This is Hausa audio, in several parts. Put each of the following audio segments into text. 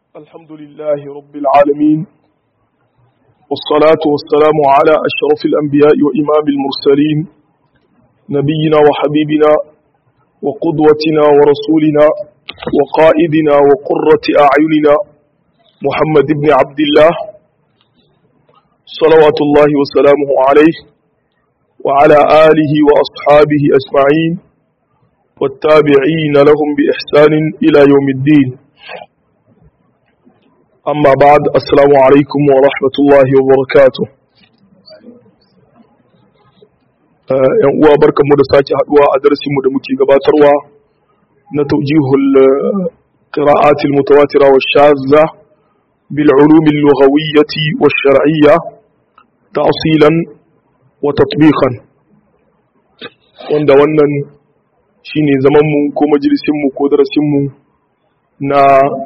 الحمد لله رب العالمين والصلاة والسلام على أشرف الأنبياء وإمام المرسلين نبينا وحبيبنا وقدوتنا ورسولنا وقائدنا وقرة أعيننا محمد بن عبد الله صلوات الله وسلامه عليه وعلى آله وأصحابه أجمعين والتابعين لهم بإحسان إلى يوم الدين أما بعد السلام عليكم ورحمة الله وبركاته ‘yan uwa barkanmu da sake haduwa a darasinmu da muke gabatarwa na taujihul qira'atil mutawatira wa shazza bil ulumil lughawiyyati wa shar'iyya ta'silan wa tatbiqan wanda wannan shine zaman mu ko majalisin mu ko darasin mu na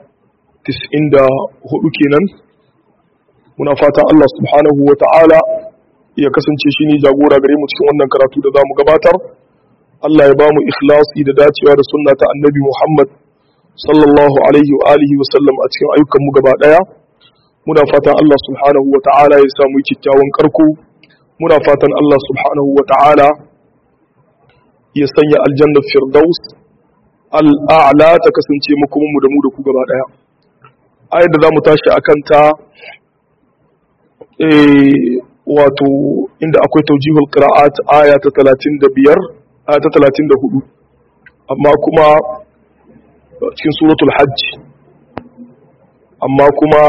94 kenan muna fatan Allah subhanahu wa ta'ala ya kasance shi ne jagora gare mu cikin wannan karatu da za mu gabatar Allah ya ba mu ikhlasi da dacewa da sunna ta annabi Muhammad sallallahu alaihi wa alihi wa sallam a cikin ayyukan mu gaba daya muna fatan Allah subhanahu wa ta'ala ya samu kyakkyawan karko muna fatan Allah subhanahu wa ta'ala ya sanya aljanna firdaus al'a'la ta kasance makomin mu da mu da ku gaba daya ayar da za mu tashi akan ta wato inda akwai taujihul qira'at aya ta 35 aya ta 34 amma kuma cikin suratul hajj amma kuma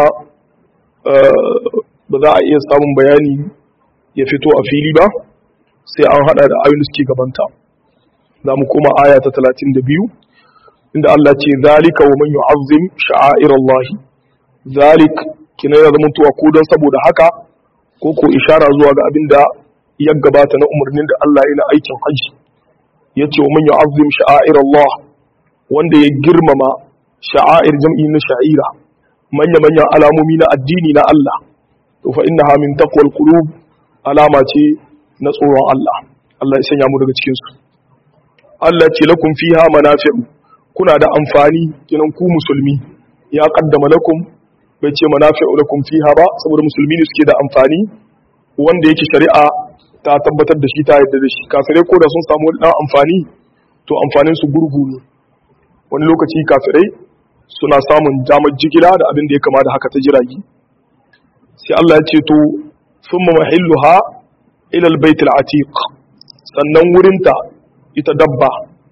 ba za a iya samun bayani ya fito a fili ba sai an hada da ayoyin suke gabanta za mu koma aya ta 32 inda Allah ce zalika wa man yu'azzim sha'airallahi zalik kina ya zama tuwa ko don saboda haka ko ko ishara zuwa ga abin da ya gabata na umarnin da Allah ya na aikin haji ya ce wa man yu'azzim sha'air Allah wanda ya girmama sha'air jam'i na sha'ira manya manyan alamomi na addini na Allah to fa innaha min taqwal qulub alama ce na tsoron Allah Allah ya sanya mu daga cikin su Allah ce lakum fiha manafi'u kuna da amfani kinan ku musulmi ya qaddama lakum bai ce manafi'u lakum fiha ba saboda musulmi ne suke da amfani wanda yake shari'a ta tabbatar da shi ta yadda da shi kafirai ko da sun samu wani dan amfani to amfanin su gurgu ne wani lokaci kafirai suna samun damar jigila da abin da ya kama da haka ta jiragi sai Allah ya ce to thumma mahilluha ila albayt alatiq sannan wurinta ita dabba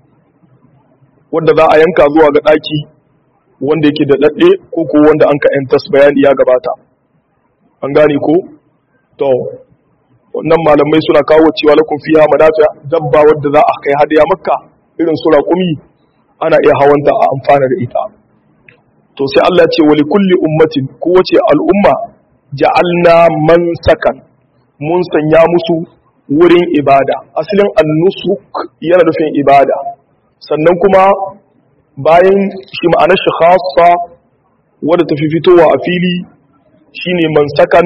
wanda za a yanka zuwa ga daki wanda yake da daɗe ko ko wanda an ka ‘yantas bayani ya gabata an gane ko to wannan malamai suna kawo cewa lakun fiya manafiya dabba wadda za a kai hadiya makka irin su raƙumi ana iya hawanta a amfana da ita to sai Allah ce wali kulli ummatin kowace al'umma ja'alna man sakan mun sanya musu wurin ibada asalin annusuk yana nufin ibada sannan kuma bayan shi ma'anar shi khassa wadda tafi fitowa a fili shine mansakan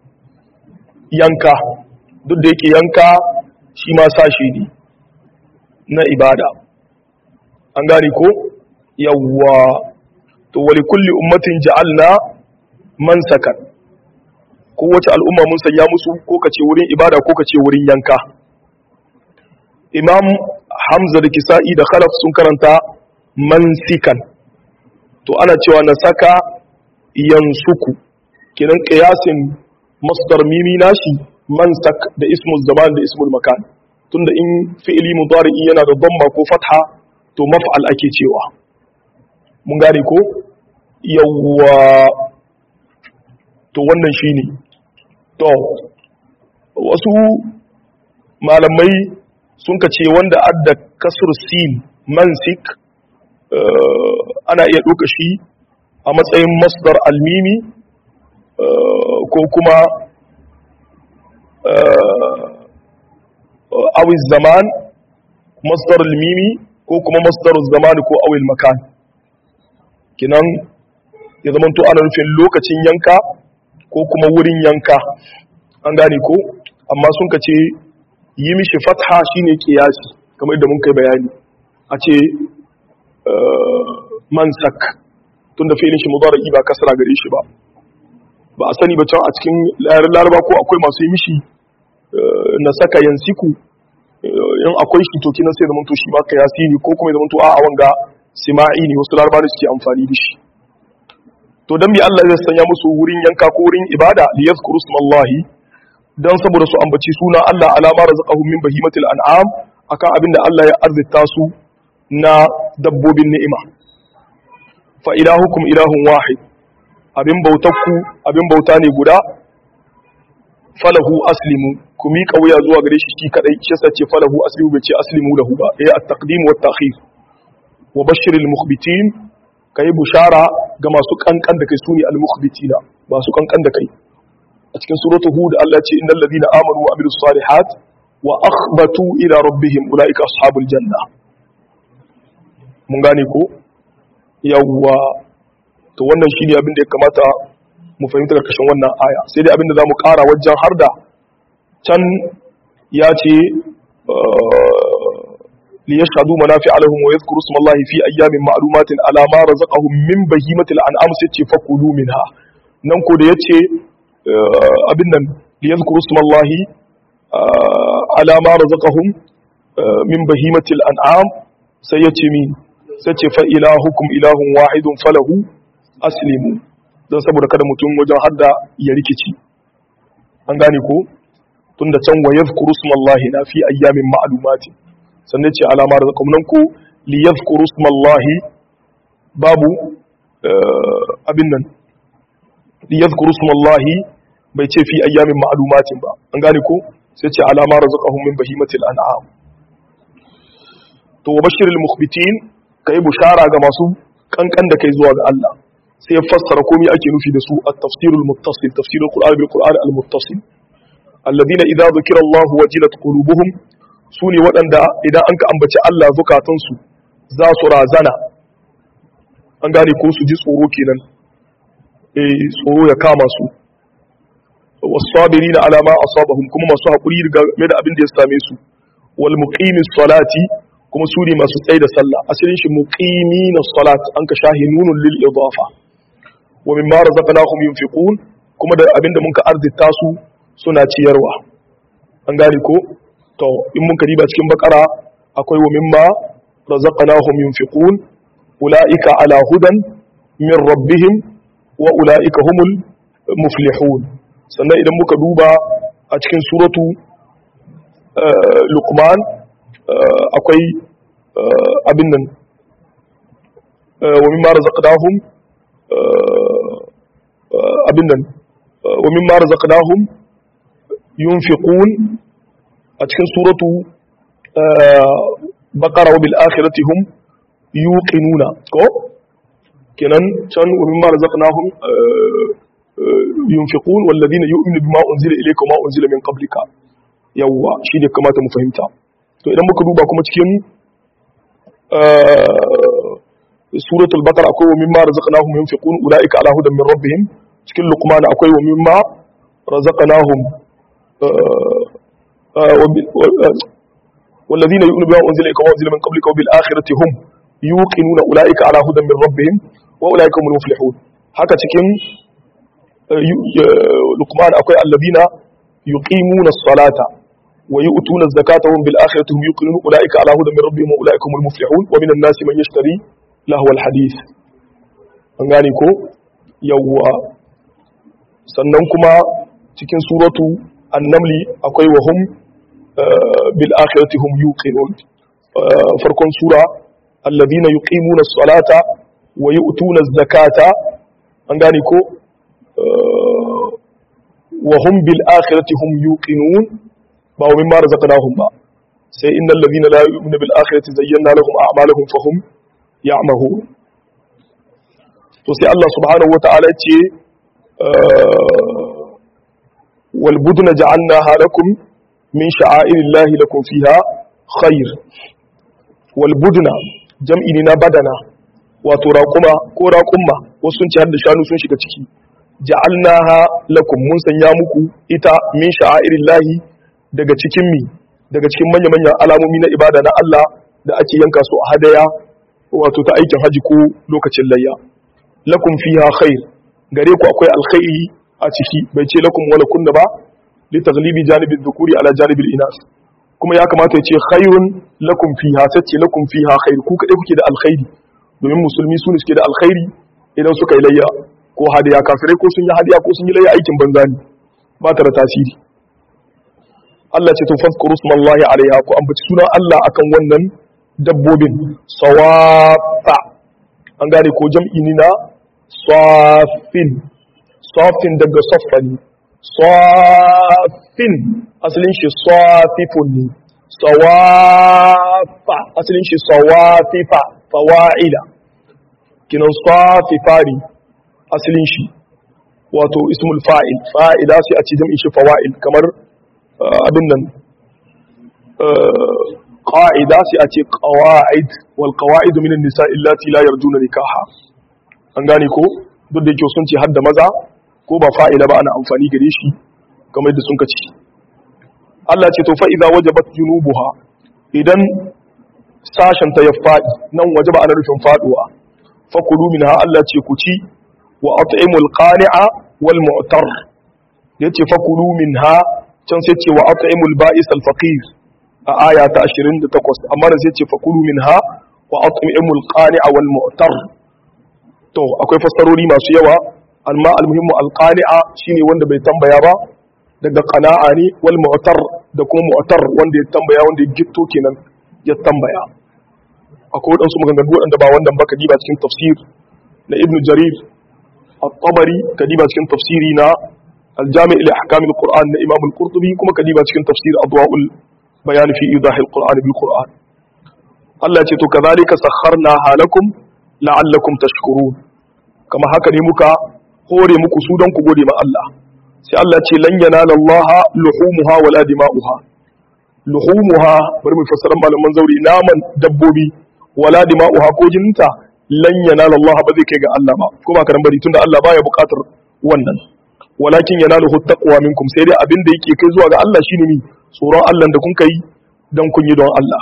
yanka duk da yake yanka shi ma sashi ne na ibada an gane ko yawwa to wali kulli ummatin ja'alna mansakan kowace al'umma mun sanya musu ko kace wurin ibada ko kace wurin yanka imam hamza da kisa'i da khalaf sun karanta mansikan to ana cewa na saka yansuku kinan qiyasin masdar mimi nashi mansak da ismul zaman da ismul makan tunda in fi'ili mudari'i yana da dhamma ko fatha to maf'al ake cewa mun gane ko yawwa to wannan shine to wasu malamai sun ka ce wanda adda kasr sin mansik ana iya ɗauka shi a matsayin masdar almimi ko kuma awil zaman masdar almimi ko kuma masdar zaman ko awil makan kinan ya zama to ana nufin lokacin yanka ko kuma wurin yanka an gane ko amma sun ka ce yi mishi fatha shine kiyasi kamar da mun kai bayani a ce mansak tunda fi'ilin shi mudari ba kasra gare shi ba ba a sani ba can a cikin yaren laraba ko akwai masu yi mishi na saka yansiku in akwai shi to kinan sai zamanto shi ba ka yasiri ko kuma ya zamanto a wanga sima'i ne wasu laraba da suke amfani da shi to dan bi Allah zai sanya musu wurin yanka ko wurin ibada li yadhkuru smallahi dan saboda su ambaci suna Allah alama razaqahum min bahimatil an'am akan abin da Allah ya arzita su na dabbobin ni'ima fa ilahukum ilahun wahid abin bautakku abin bauta ne guda falahu aslimu ku miƙa wuya zuwa gare shi shi kadai shi yasa ce falahu aslimu bai ce aslimu lahu ba eh at-taqdim wa at-ta'khir wa bashiril mukhbitin kai bushara ga masu kankan da kai sune al-mukhbitina masu kankan da kai a cikin suratul hud Allah ce innal ladina amanu wa amilus salihat wa akhbatu ila rabbihim ulaika ashabul janna mun gane ko yawwa to wannan shine abin da ya kamata mu fahimta karkashin wannan aya sai dai abin da zamu ƙara wajen har da can ya ce li yashhadu manafi'a lahum wa yadhkuru isma Allah fi ayyamin ma'lumatin ala ma razaqahum min bahimatil an'am sai ce fakulu minha nan ko da yace abin nan li yadhkuru isma Allah ala ma razaqahum min bahimatil an'am sai yace mi sai ce fa ilahukum ilahun wahidun falahu aslimu don saboda kada mutum wajen hadda ya rikici an gane ko tun da can wa yadhkuru smallahi na fi ayyamin ma'lumati sannan ce alama da nan ko li yadhkuru smallahi babu abin nan li yadhkuru smallahi bai ce fi ayyamin ma'lumatin ba an gane ko sai ce alama razaqahum min bahimatil an'am to wa bashiril mukhbitin kai bushara ga masu kankan da kai zuwa ga Allah sai ya fassara komai ake nufi da su at-tafsirul muttasil tafsirul qur'an bil qur'an al-muttasil alladhina idza dhukira Allah wajilat qulubuhum sune waɗanda idan an ka ambaci Allah zukatan su za su razana an gane ko su ji tsoro kenan eh tsoro ya kama su was-sabirina ala ma asabahum kuma masu hakuri game da abin da ya same su wal muqimis salati kuma su ne masu tsaye da sallah asalin shi muqimina salat an ka shahi nunun lil idafa wa mimma razaqnahum yunfiqun kuma da abinda mun ka arzita su suna ciyarwa an gane ko to in mun ka riba cikin bakara akwai wa mimma razaqnahum yunfiqun ulaika ala hudan min rabbihim wa ulaika humul muflihun sannan idan muka duba a cikin suratu luqman akwai abin nan wa mimma razaqnahum abin nan wa mimma razaqnahum yunfiqun a cikin suratu baqara wa bil akhirati hum yuqinuna ko kenan can wa mimma razaqnahum yunfiqun wal ladina yu'minu bima unzila ilayka wa ma unzila min qablika yawwa shine kamata mu fahimta to idan muka duba kuma cikin suratul baqara akwai wa mimma razaqnahum yunfiqun ulaika ala hudan min rabbihim cikin luqman akwai wa mimma razaqnahum والذين يؤمنون بما أنزل إليك وما أنزل من قبلك وبالآخرة هم يوقنون أولئك على هدى من ربهم وأولئك هم المفلحون haka cikin luqman akwai alladhina yuqimuna as-salata wa yu'tuna az-zakata hum bil akhirati hum yuqinun ulaika ala hudan min rabbihim wa ulaika humul muflihun wa minan nasi man yashtari lahu al-hadith an gane ko yawwa sannan kuma cikin suratu an-namli akwai wa hum bil akhirati hum yuqinun farkon sura alladhina yuqimuna as-salata wa yu'tuna az-zakata an gane ko wa hum bil akhirati hum yuqinun ba wa mimma razaqnahum ba sai innal ladhina la yu'minuna bil akhirati zayyana lahum a'malahum fahum ya'mahun to sai Allah subhanahu wata'ala ce wal budna ja'alnaha lakum min sha'airillahi lakum fiha khair wal budna jam'i ne na badana wato raƙuma ko raƙumma wasu sun ci har da shanu sun shiga ciki ja'alnaha lakum mun sanya muku ita min sha'airillahi daga cikin mi daga cikin manya-manyan alamomi na ibada na Allah da ake yanka su a hadaya wato ta aikin haji ko lokacin layya lakum fiha khair gare ku akwai alkhairi a ciki bai ce lakum wala kunna ba li taghlibi janibi dhukuri ala janibi inas kuma ya kamata ya ce khairun lakum fiha sace lakum fiha khair ku kadai kuke da alkhairi domin musulmi su ne suke da alkhairi idan suka yi layya ko hadiya kafirai ko sun yi hadiya ko sun yi layya aikin banza ne ba ta da tasiri Allah ce tun faskuru smallahi alaiha ku ambaci sunan Allah akan wannan dabbobin sawafa an gane ko jam'i ni na safin safin daga saffani safin asalin shi safifun ne sawafa asalin shi sawafifa fawa'ila kinan safifari asalin shi wato ismul fa'il fa'ida sai a ci jam'in shi fawa'il kamar abin nan ƙa'ida sai a ce ƙawa'id wal ƙawa'id min nisa illati la yarjuna nikaha an gane ko duk da yake sun ce hadda maza ko ba fa'ila ba ana amfani gare shi kamar da sun kaci Allah ce to fa idza wajabat junubuha idan sashen ta ya faɗi nan wajaba ana rufin faduwa fa kulu minha Allah ce ku ci wa at'imul qani'a wal mu'tar yace fa kulu minha can sai ce wa at'imul ba'is al faqir a aya ta 28 amma da sai ce fa kulu minha wa at'imul qani'a wal mu'tar to akwai fassarori masu yawa amma almuhimmu alqani'a shine wanda bai tambaya ba daga qana'a ne wal mu'tar da kuma mu'tar wanda ya tambaya wanda ya gitto kenan ya tambaya akwai wadansu maganganu wadanda ba wannan ba ka diba cikin tafsir na ibnu jarir at-tabari ka diba cikin tafsiri na al-jami' li ahkam al-qur'an na imam al-qurtubi kuma ka diba cikin tafsir adwa'ul bayan fi idah al-qur'an bil qur'an Allah ya ce to kadhalika sakharna halakum la'allakum tashkurun kama haka ne muka hore muku su don ku gode ma Allah sai Allah ce lan yanala Allah luhumuha wala dima'uha luhumuha bari mu fassara malaman zauri naman dabbobi wala dima'uha ko jininta lan yanala Allah ba zai kai ga Allah ba ko ba karan bari tunda Allah baya buƙatar wannan walakin yanaluhu taqwa minkum sai dai abin da yake kai zuwa ga Allah shine ni tsoron Allah da kun kai dan kun yi don Allah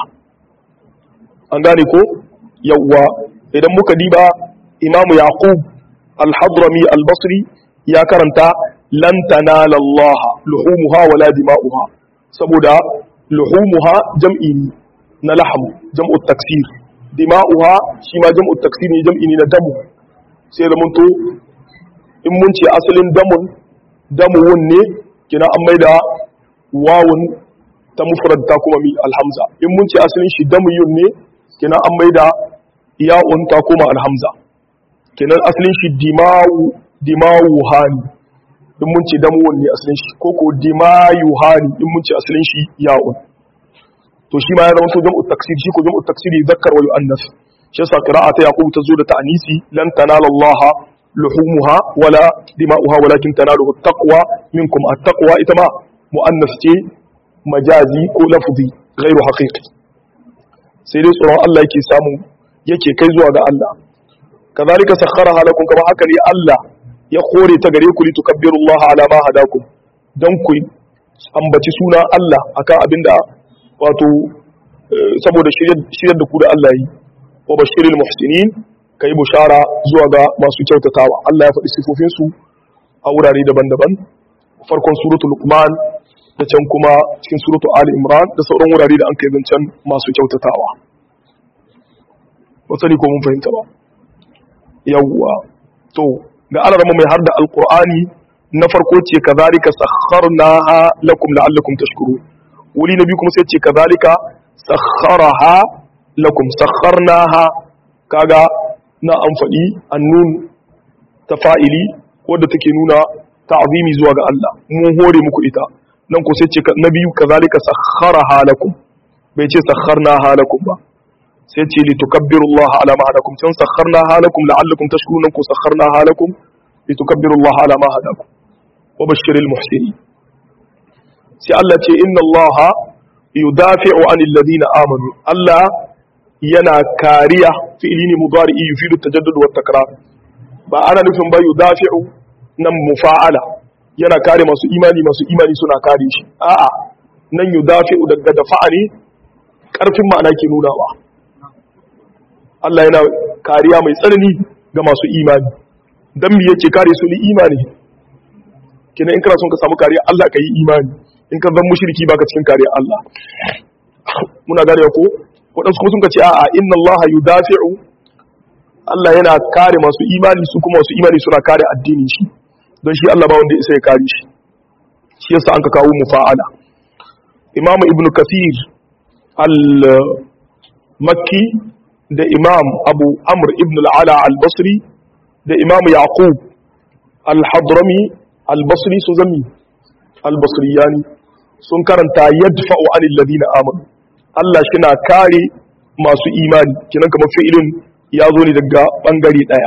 an gane ko yawwa idan muka diba imamu yaqub al-hadrami al-basri ya karanta lan tanala Allah luhumuha wala dima'uha saboda luhumuha jam'i na laham jam'u taksir dima'uha shi ma jam'u taksir ne jam'i ne na damu sai da to in mun ce asalin damun damuwun ne kina an maida wawun ta mufrad ta kuma mi alhamza in mun ce asalin shi damuyun ne kina an maida ya'un ta koma alhamza kenan asalin shi dimawu dimawu hani in mun ce damuwan ne asalin shi ko ko dimayu hani in mun ce asalin shi ya'un to shi ma ya zama to jam'u taksir shi ko jam'u taksiri zakkar wa yu'annas shi yasa qira'ata yaqub ta zo da ta'nisi lan tanala Allah luhumuha wala dima'uha walakin tanaluhu taqwa minkum at-taqwa ita ma mu'annas ce majazi ko lafzi ghairu haqiqi sai dai tsoron Allah yake samu yake kai zuwa ga Allah kazalika sakharaha lakum kama haka ne Allah ya kore ta gare ku li tukabbirullaha ala ma hadakum dan ku ambaci suna Allah akan abinda wato saboda shiryar da ku da Allah yi wa bashiril muhsinin kai bushara zuwa ga masu kyautatawa Allah ya faɗi sifofin su a wurare daban-daban farkon suratul luqman da can kuma cikin suratul ali imran da sauran wurare da an kai zancen masu kyautatawa ba sani ko mun fahimta ba yawwa to ga alarma mai har da alqur'ani na farko ce kazalika sakharnaha lakum la'allakum tashkurun wuri na biyu kuma sai ce kazalika sakharaha lakum sakharnaha kaga na an faɗi annun ta fa'ili wadda take nuna ta'zimi zuwa ga Allah mun hore muku ita nan ko sai ce na biyu kazalika sakharaha lakum bai ce sakharnaha lakum ba sai ce li tukabbiru Allah ala ma hadakum can sakharna halakum la'allakum tashkurun ku sakharna halakum li tukabbiru Allah ala ma hadakum wa bashiril muhsinin sai Allah ce inna Allah yudafi'u anil ladina amanu Allah yana kariya fi'ili ne mudari yufidu tajaddud wa takrar ba ana nufin ba yudafi'u nan mufa'ala yana kare masu imani masu imani suna kare shi a'a nan yudafi'u daga dafa'a ne karfin ma'ana ke nunawa Allah yana kariya mai tsanani ga masu imani dan me yake kare su li imani kina in kana son ka samu kariya Allah ka yi imani in ka zan mushriki baka cikin kariya Allah muna gane ko wadansu kuma sun ka ce a'a inna Allah yudafi'u Allah yana kare masu imani su kuma masu imani suna kare addinin shi don shi Allah ba wanda isa ya kare shi shi yasa an ka kawo mufa'ala Imam Ibn Kathir al-Makki da Imam Abu Amr ibn al-Ala al-Basri da Imam Yaqub al-Hadrami al-Basri su zami al-Basriyani sun karanta yadfa'u anil ladina amanu Allah shi na kare masu imani kinan kamar fi'ilin ya zo ne daga bangare daya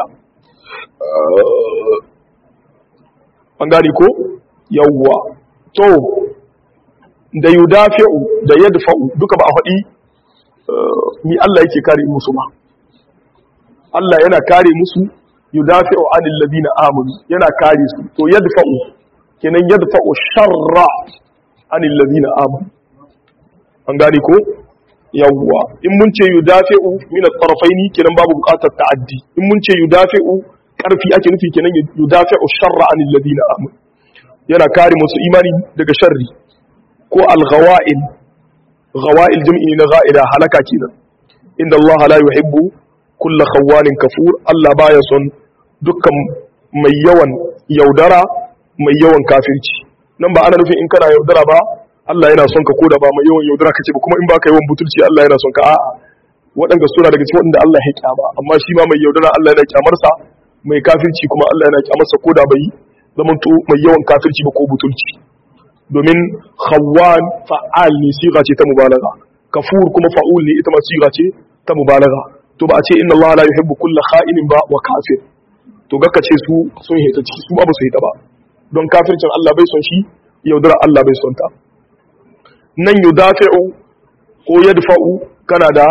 bangare ko yawwa to da yudafi'u da yadfa'u duka ba a faɗi ni Allah yake kare musu ba Allah yana kare musu yudafi'u anil ladina amanu yana kare su to yadfa'u kenan yadfa'u sharra anil ladina amanu an gane ko yawwa in mun ce yudafi'u min at-tarafaini kenan babu buƙatar ta'addi in mun ce yudafi'u karfi ake nufi kenan yudafi'u sharra anil ladina amanu yana kare musu imani daga sharri ko al-ghawa'il ghawa'il jam'i na gha'ila halaka kenan inda Allah la yuhibbu kulla khawanin kafur Allah baya son dukkan mai yawan yaudara mai yawan kafirci nan ba ana nufin in kana yaudara ba Allah yana son ka koda ba mai yawan yaudara kace ba kuma in baka yawan butulci Allah yana son ka a'a waɗanda suna daga cikin waɗanda Allah ya kyama amma shi ma mai yaudara Allah yana kyamar sa mai kafirci kuma Allah yana kyamar sa koda bai zamanto mai yawan kafirci ba ko butulci domin khawwan fa'al ne siga ce ta mubalagha kafur kuma fa'ul ne ita ma siga ce ta mubalagha to ba a ce inna Allah la yuhibbu kulla kha'inin ba wa kafir to gaka ce su sun hita ciki su ba ba su hita ba don kafircin Allah bai son shi yaudara Allah bai son ta nan yudafi'u ko yadfa'u kana da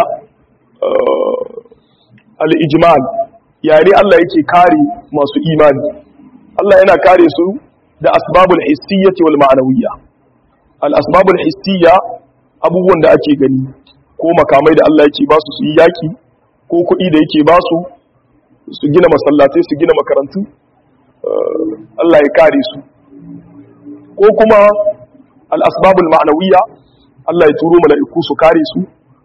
al-ijmal yani Allah yake kare masu imani Allah yana kare su da asbabul hissiyyati wal ma'nawiyya al asbabul hissiyya abubuwan da ake gani ko makamai da Allah yake ba su su yi yaki ko kuɗi da yake ba su su gina masallatai su gina makarantu Allah ya kare su ko kuma al'asbabul ma'anawiya Allah ya turo mala'iku su kare su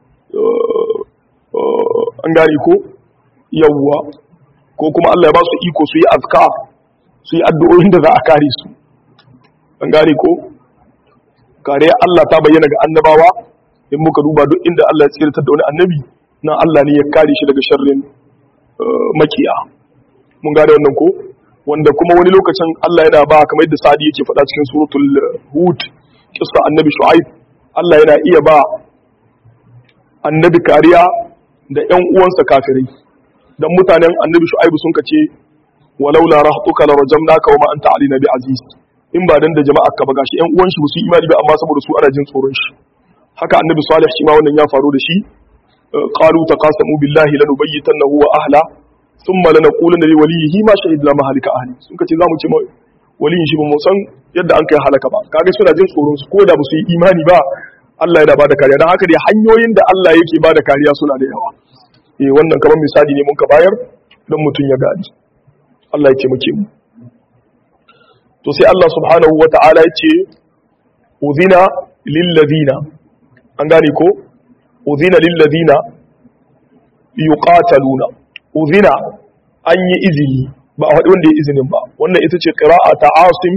an gane ko yawwa ko kuma Allah ya ba su iko su yi azka su yi addu'o'in da za a kare su an gane ko kare Allah ta bayyana ga annabawa in muka duba duk inda Allah ya tsirtar da wani annabi nan Allah ne ya kare shi daga sharrin makiya mun gane wannan ko wanda kuma wani lokacin Allah yana ba kamar yadda Sadi yake faɗa cikin suratul Hud kissa annabi Shu'aib Allah yana iya ba annabi kariya da ƴan uwansa kafirai dan mutanen annabi Shu'aib sun kace walaula rahtuka la rajamnaka wa ma anta alina bi aziz in ba dan da jama'a ka ba gashi ƴan uwan shi ba su imani ba amma saboda su ana jin tsoron shi haka annabi Salih shi ma wannan ya faru da shi قالوا تقاسموا بالله لنبيتنه واهله ثم لنقولن لوليه ما شهدنا مهلك اهلي sun kace zamu ce waliyin shi ba mu san yadda an kai halaka ba kaga suna jin tsoron su ko da ba su yi imani ba Allah yana bada kariya dan haka dai hanyoyin da Allah yake bada kariya suna da yawa eh wannan kamar misali ne mun ka bayar dan mutun ya gadi Allah ya taimake mu to sai Allah subhanahu wataala ya ce udhina lil ladina an gane ko udhina lilladina yuqataluna udhina an yi izini ba a faɗi wanda ya izinin ba wannan ita ce qira'a ta Asim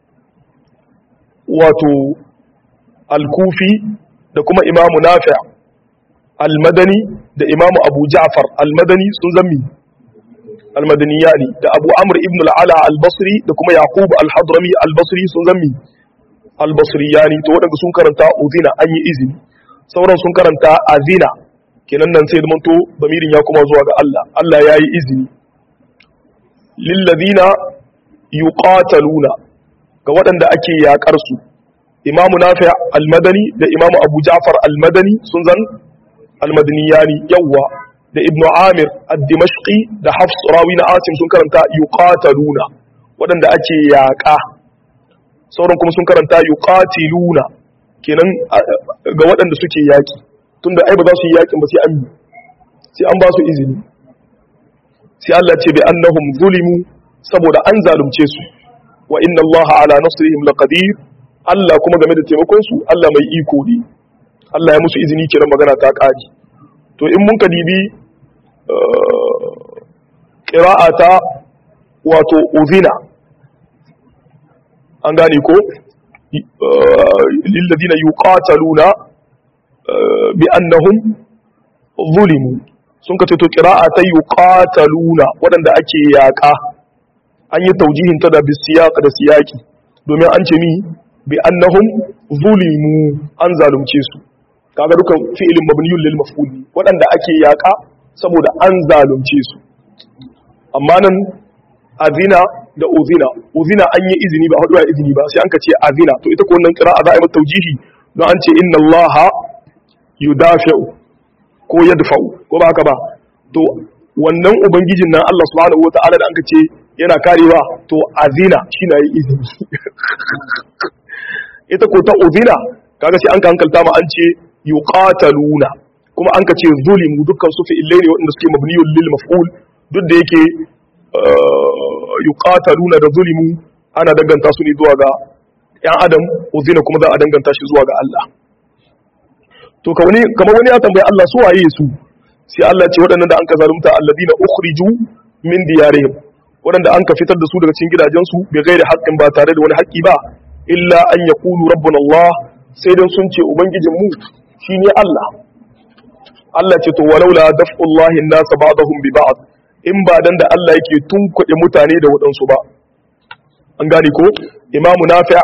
wato al-Kufi da kuma Imam Nafi' al-Madani da Imam Abu Ja'far al-Madani sun zammi al-Madaniyani da Abu Amr ibn al-Ala al-Basri da kuma Yaqub al-Hadrami al-Basri sun zammi al-Basriyani to wadanda sun karanta udhina an yi izini sauran sun karanta azina kenan nan sai zamanto bamirin ya kuma zuwa ga Allah Allah ya yi izini lillazina yuqataluna ga waɗanda ake yaƙar su imamu nafi al-madani da imamu abu ja'far al-madani sun zan al-madaniyani yawwa da ibnu amir ad-dimashqi da hafs rawi na asim sun karanta yuqataluna waɗanda ake yaƙa sauran kuma sun karanta yuqatiluna kenan ga waɗanda suke yaƙi tunda ai ba za su yi yaƙin ba sai an sai an ba su izini sai Allah ce bi annahum zulimu saboda an zalunce su wa inna allaha ala nasrihim laqadir Allah kuma game da taimakon su Allah mai iko ne Allah ya musu izini kiran magana ta kari to in mun kadibi qira'ata wato uzina an gane ko lil ladina yuqataluna bi annahum zulimu sun ka to qira'a ta yuqataluna wadanda ake yaka an yi taujihin ta da bisiyaq da siyaki domin an ce mi bi annahum zulimu an zalunce su kaga dukan fi'ilin mabniyun lil maf'ul wadanda ake yaka saboda an zalunce su amma nan azina da uzina uzina an yi izini ba hudu izini ba sai an ka ce azina to ita ko wannan qira'a za a yi mata taujihi don an ce inna allaha yudafi'u ko yadfa'u ko ba haka ba to wannan ubangijin nan Allah subhanahu wata'ala da anka ce yana karewa to azina shi na yi izini ita ko ta uzina kaga sai an ka hankalta ma an ce yuqataluna kuma an ka ce zulimu dukkan su fi'ilai ne waɗanda suke mabniyun lil maf'ul duk da yake yuqataluna da zulimu ana danganta su ne zuwa ga ‘yan adam uzina kuma za a danganta shi zuwa ga Allah to kamar wani ya tambayi Allah su waye su sai Allah ce waɗannan da an ka zalunta alladina ukhriju min diyarihim waɗanda an ka fitar da su daga cikin gidajensu bai gaida haƙƙin ba tare da wani haƙƙi ba illa an yaqulu rabbuna Allah sai dan sun ce ubangijin mu shine Allah Allah ce to walaula daf'ullahi an-nas ba'dahum bi ba'd in ba dan da Allah yake tunkuɗe mutane da waɗansu ba an gane ko imamu nafi'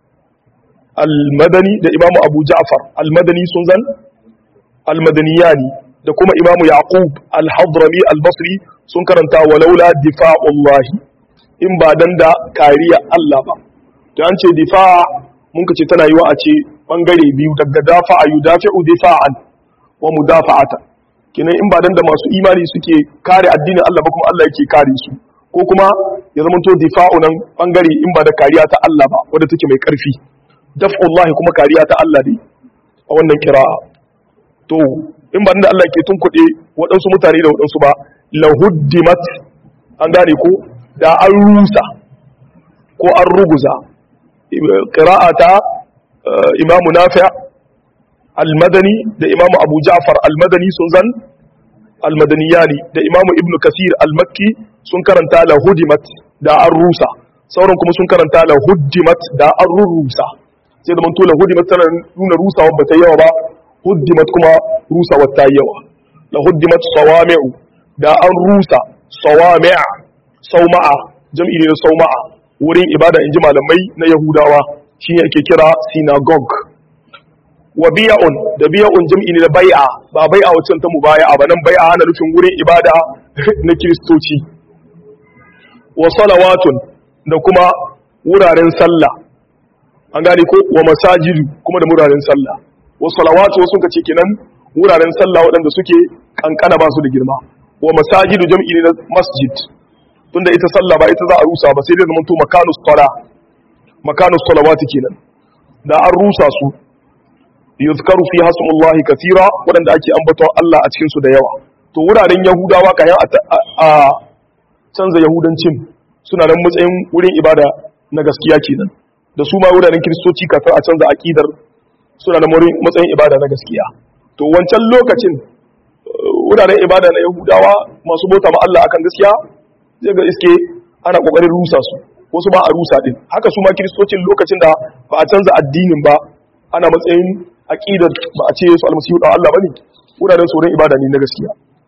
al-madani da imamu abu ja'far al-madani sun zan al-madaniyani da kuma imamu yaqub al-hadrami al-basri sun karanta walaula difa'ullahi in ba dan da kariya Allah ba to an ce difa' mun kace tana yiwa a ce bangare biyu daga dafa'a yudafi'u difa'an wa mudafa'ata kenan in ba dan da masu imani suke kare addinin Allah ba kuma Allah yake kare su ko kuma ya zama to difa'u nan bangare in ba da kariya ta Allah ba wadda take mai karfi daf'ullahi kuma kariya ta Allah ne a wannan kira'a to in ba da Allah ke tunkuɗe waɗansu mutane da waɗansu ba lahuddimat an gane ko da an rusa ko an ruguza qira'a ta imamu nafi' al-madani da imamu abu ja'far al-madani sun zan al-madaniyani da imamu ibnu kasir al-makki sun karanta la hudimat da an rusa sauran kuma sun karanta la hudimat da an rusa sai da man to la hudimat tana nuna rusawa ba ta yawa ba hudimat kuma rusawa ta yawa la hudimat sawami'u da an rusa sawami'a sauma'a jam'i ne na sauma'a wurin ibada inji malamai na yahudawa shine ake kira synagogue wa biya'un da biya'un jam'i ne na bai'a ba bai'a wacce ta mubaya'a ba nan bai'a ana nufin wurin ibada na kiristoci wa salawatun da kuma wuraren sallah an gane ko wa masajidu kuma da wuraren sallah wa salawatu wasu kace kenan wuraren sallah waɗanda suke kankana ba su da girma wa masajidu jam'i ne na masjid tunda ita sallah ba ita za a rusa ba sai dai zaman to makanus sala makanus salawati kenan da an rusa su yuzkaru fi hasmullahi kathira waɗanda ake ambaton Allah a cikin su da yawa to wuraren yahudawa kayan a canza yahudancin suna nan matsayin wurin ibada na gaskiya kenan da su ma wuraren kiristoci kafin a canza aqidar suna nan matsayin ibada na gaskiya to wancan lokacin wuraren ibada na yahudawa masu bauta ma Allah akan gaskiya zai ga iske ana kokarin rusa su wasu ba a rusa din haka su ma kiristocin lokacin da ba a canza addinin ba ana matsayin aqidar ba a ce su almasihu da Allah bane wuraren sauran ibada ne na gaskiya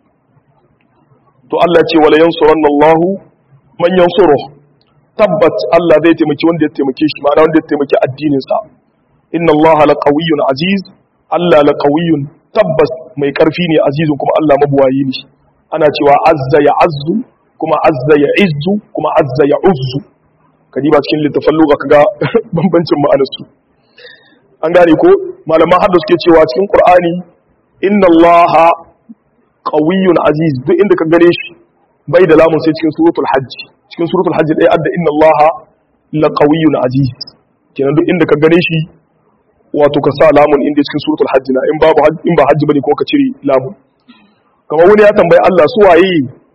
to Allah ce wala yansuranna Allah man yansuru tabbat Allah zai taimaki wanda ya taimake shi ma'ana wanda ya taimaki addinin sa inna Allah laqawiyyun aziz Allah laqawiyyun tabbas mai karfi ne azizun kuma Allah mabuwayi ne ana cewa azza ya azzu kuma azza ya izzu kuma azza ya uzzu kadiba cikin littafin lugha kaga bambancin ma'anar su an gane ko malaman hadda suke cewa cikin qur'ani inna allaha qawiyyun aziz duk inda ka gare shi bai da lamun sai cikin suratul hajj cikin suratul hajj dai adda inna allaha la qawiyyun aziz kenan duk inda ka gare shi wato ka sa lamun inda cikin suratul hajj na in babu in ba hajji bane ko ka cire lamun kamar wani ya tambayi Allah su waye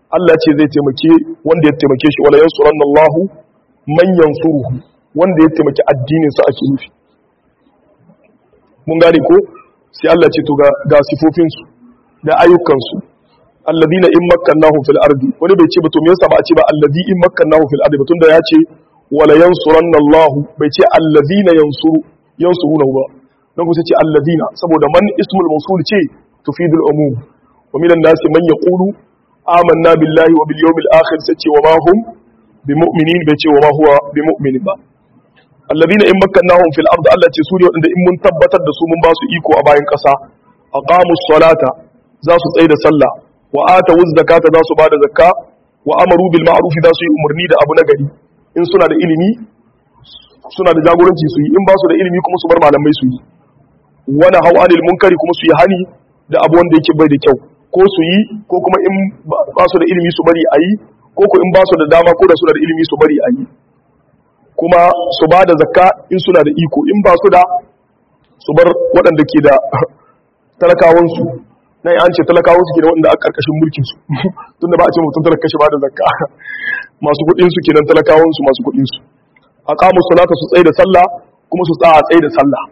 Allah ce zai taimake wanda ya taimake shi wala yansuranna Allah man yansuruhu wanda ya taimaki addinin sa ake nufi mun gane ko sai Allah ce to ga ga sifofin su da ayyukan su alladina in makkannahum fil ardi wani bai ce ba to me yasa ba a ce ba alladi in makkannahum fil ardi tunda ya ce wala yansuranna Allah bai ce alladina yansuru yansurunahu ba dan ku sai ce alladina saboda man ismul mawsul ce tufidul umum wa minan nasi man yaqulu amanna billahi wa bil yawmil akhir sai ce wa ma hum bimu'minin bai ce wa ma huwa bimu'minin ba alladina in makkannahum fil ardi Allah ce su ne wanda in mun tabbatar da su mun ba su iko a bayan kasa aqamus salata za su tsaye da sallah wa atu zakata za su bada zakka wa amaru bil ma'ruf za su yi umarni da abu na gari in suna da ilimi suna da jagoranci su yi in ba su da ilimi kuma su bar malamai su yi wani hau anil munkari kuma su yi hani da abu wanda yake bai da kyau ko su yi ko kuma in ba su da ilimi su bari a yi ko ko in ba su da dama ko da suna da ilimi su bari a yi kuma su ba da zakka in suna da iko in ba su da su bar waɗanda ke da talakawansu na an ce talakawansu ke da waɗanda a ƙarƙashin mulkinsu tunda ba a ce mutum talaka shi ba da zakka masu kuɗinsu kenan talakawansu masu kuɗinsu a ƙamus salata su tsaye da sallah kuma su tsaya tsaye da sallah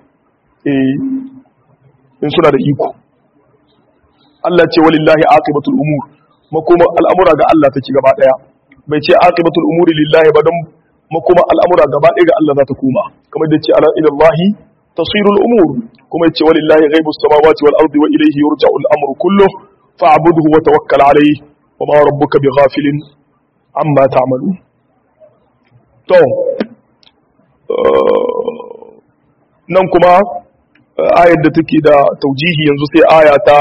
in suna da iko Allah ce walillahi aqibatul umur makoma al'amura ga Allah take gaba daya bai ce aqibatul umuri lillahi ba don makoma al'amura gaba daya ga Allah za ta koma kamar da ce ala ila Allah tasirul umur kuma yace walillahi ghaibus samawati wal ardi wa ilayhi yurja'u al-amru kulluhu fa'budhu wa tawakkal alayhi wa ma rabbuka bighafilin amma ta'malun to nan kuma ayar da take da taujihi yanzu sai aya ta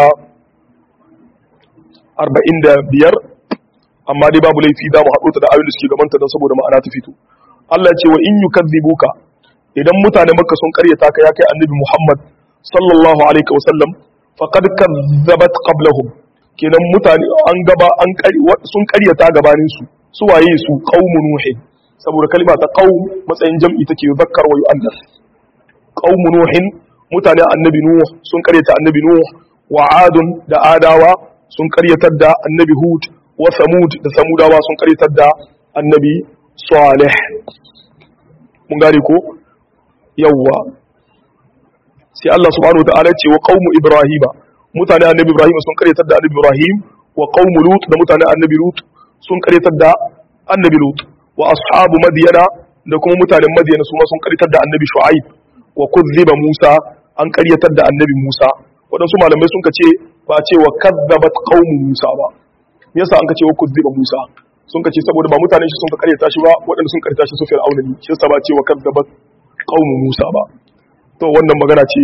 45 amma dai babu laifi da mu haɗo ta da ayoyin da suke gabanta don saboda ma'ana ta fito Allah ce wa in yukazzibuka idan mutane makka sun karyata ka ya kai annabi Muhammad sallallahu alaihi wa sallam faqad kazzabat qablahum kenan mutane an gaba an sun karyata gabanin su su waye su qaumun nuhin saboda kalma ta qaum matsayin jam'i take yuzakkar wa yu'annas qaumun nuhin mutane annabi nuh sun karyata annabi nuh wa adun da adawa sun karyatar da annabi hud wa samud da samudawa sun karyatar da annabi salih mun gane ko yawwa sai Allah subhanahu wataala ce wa qaumu ibrahima mutane annabi ibrahim sun karyatar da annabi ibrahim wa qaumu lut da mutane annabi lut sun karyatar da annabi lut wa ashabu madyana da kuma mutanen madyana su ma sun karyatar da annabi shu'aib wa kuzziba musa an karyatar da annabi musa waɗansu malamai sun ce ba ce wa kazzabat qaumu musa ba me yasa an ka ce wa kuzziba musa sun ce saboda ba mutanen shi sun ka karyata shi ba waɗanda sun karyata shi su fir'auna ne shi yasa ba ce wa kazzabat qaumu musa ba to wannan magana ce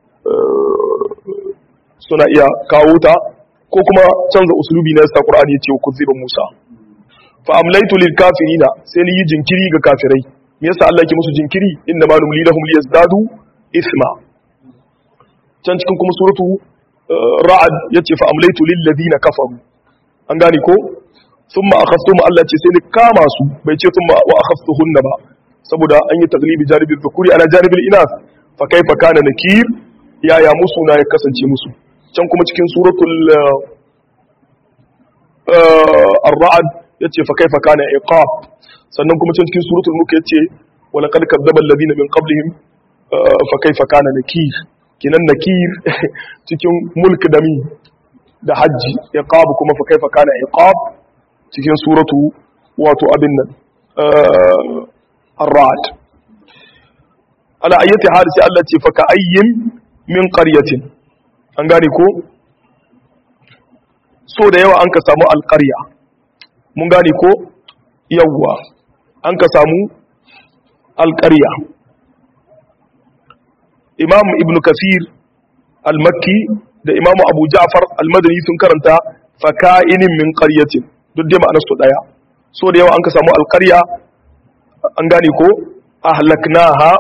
suna iya kawo ta ko kuma canza usulubi na yasa qur'ani ya ce wa kuzziba musa fa amlaytu lil kafirina sai ni yi jinkiri ga kafirai me yasa Allah yake musu jinkiri inna ma numli lahum liyazdadu isma can cikin kuma suratu ra'ad yace fa amlaytu lil ladina kafaru an gane ko thumma akhadtum Allah ce sai ni kama su bai ce thumma wa akhadtuhunna ba saboda an yi taglibi janibi dhukuri ala janibil inas fa kaifa kana nakir yaya musu na ya kasance musu can kuma cikin suratul ar-ra'd yace fa kaifa kana iqab sannan kuma can cikin suratul mulk yace wa laqad kadzdzaba alladhina min qablihim fa kaifa kana nakir kinan nakir cikin mulk da mi da hajji iqab kuma fa kaifa kana iqab cikin suratu wato abin nan ar-ra'd ala ayyati hal sai Allah ce fa ka ayyin min qaryatin an gane ko so da yawa an ka samu alqarya mun gane ko yawwa an ka samu alqarya imam ibn kasir al-makki da imam abu ja'far al-madani sun karanta faka'inin min qaryatin duk dai ma'anar su daya so da yawa an ka samu alqarya an gane ko ahlaknaha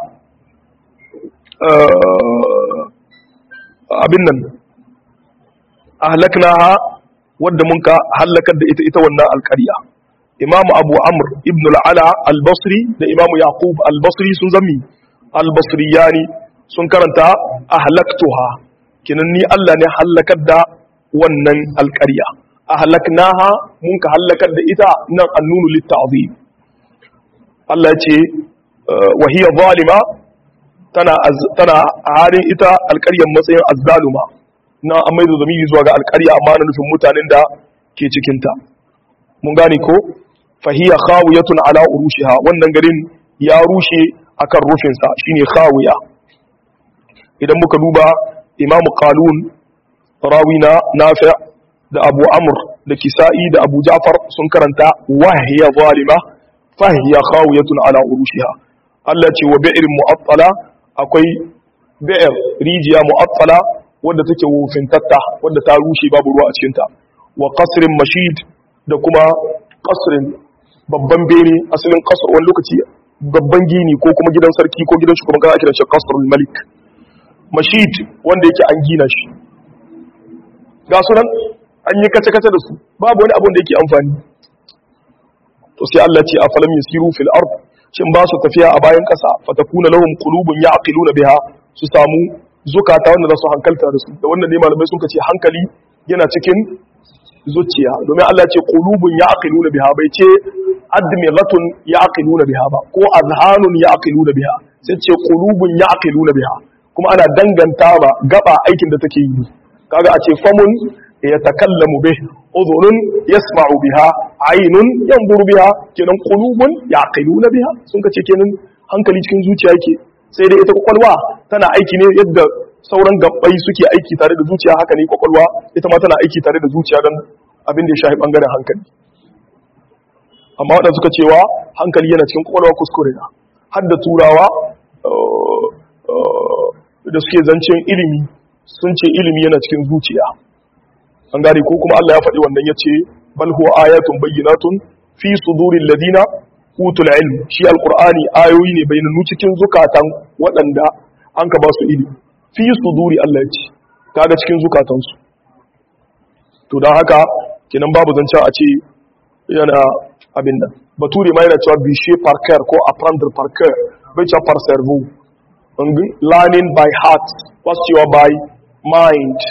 abin nan ahlaknaha wadda mun ka halakar da ita ita wannan alqarya imam abu amr ibn al-ala al-basri da imam yaqub al-basri sun zami al-basriyani sun karanta ahlaktuha kinan ni Allah ne halakar da wannan alƙarya ahlaknaha mun ka halakar da ita nan annunu litta'zim Allah ce wa hiya zalima tana tana halin ita alƙaryar matsayin azzaluma na an maido zamiri zuwa ga alƙarya amma na nufin mutanen da ke cikin ta mun gane ko fa hiya khawiyatun ala urushiha wannan garin ya rushe akan rufin sa shine khawiya idan muka duba imam qalun rawina nafi' da abu amr da kisa'i da abu ja'far sun karanta wahiya zalima fahiya khawiyatun ala urushiha Allah ce wa bi'r mu'attala akwai bi'r rijiya mu'attala wadda take wofintatta wadda ta rushe babu ruwa a cikin ta wa qasrin mashid da kuma qasrin babban bene asalin qasr wani lokaci babban gini ko kuma gidan sarki ko gidan shugaban kasa kiran shi qasrul malik mashid wanda yake an gina shi ga sunan an yi kace-kace da su babu wani abun da yake amfani to sai Allah ce afalam yasiru fil ard shin ba su tafiya a bayan kasa fatakuna lahum qulubun ya'qiluna biha su samu zukata wanda za su hankalta da su da wannan ne malamai sun ce hankali yana cikin zuciya domin Allah ce qulubun ya'qiluna biha bai ce admiratun ya'qiluna biha ba ko azhanun ya'qiluna biha sai ce qulubun ya'qiluna biha kuma ana danganta ba gaba aikin da take yi kaga a ce famun yatakallamu bih udhunun yasma'u biha aynun yanzuru biha kenan qulubun yaqiluna biha sun kace kenan hankali cikin zuciya yake sai dai ita kwakwalwa tana aiki ne yadda sauran gabbai suke aiki tare da zuciya haka ne kwakwalwa ita ma tana aiki tare da zuciya don abin da ya shafi bangaren hankali amma waɗanda suka cewa hankali yana cikin kwakwalwa kuskure na har da turawa da suke zancen ilimi sun ce ilimi yana cikin zuciya an gane ko kuma Allah ya faɗi wannan ya ce bal huwa ayatun bayyinatun fi sudurin ladina utul ilm shi alqur'ani ayoyi ne bayyana cikin zukatan waɗanda an ka ba su ilimi fi suduri Allah ya ce kaga cikin zukatansu to dan haka kenan babu zance a ce yana abin nan bature ma yana cewa bishe par cœur ko apprendre par cœur bai cewa par cerveau learning by heart what's your by mind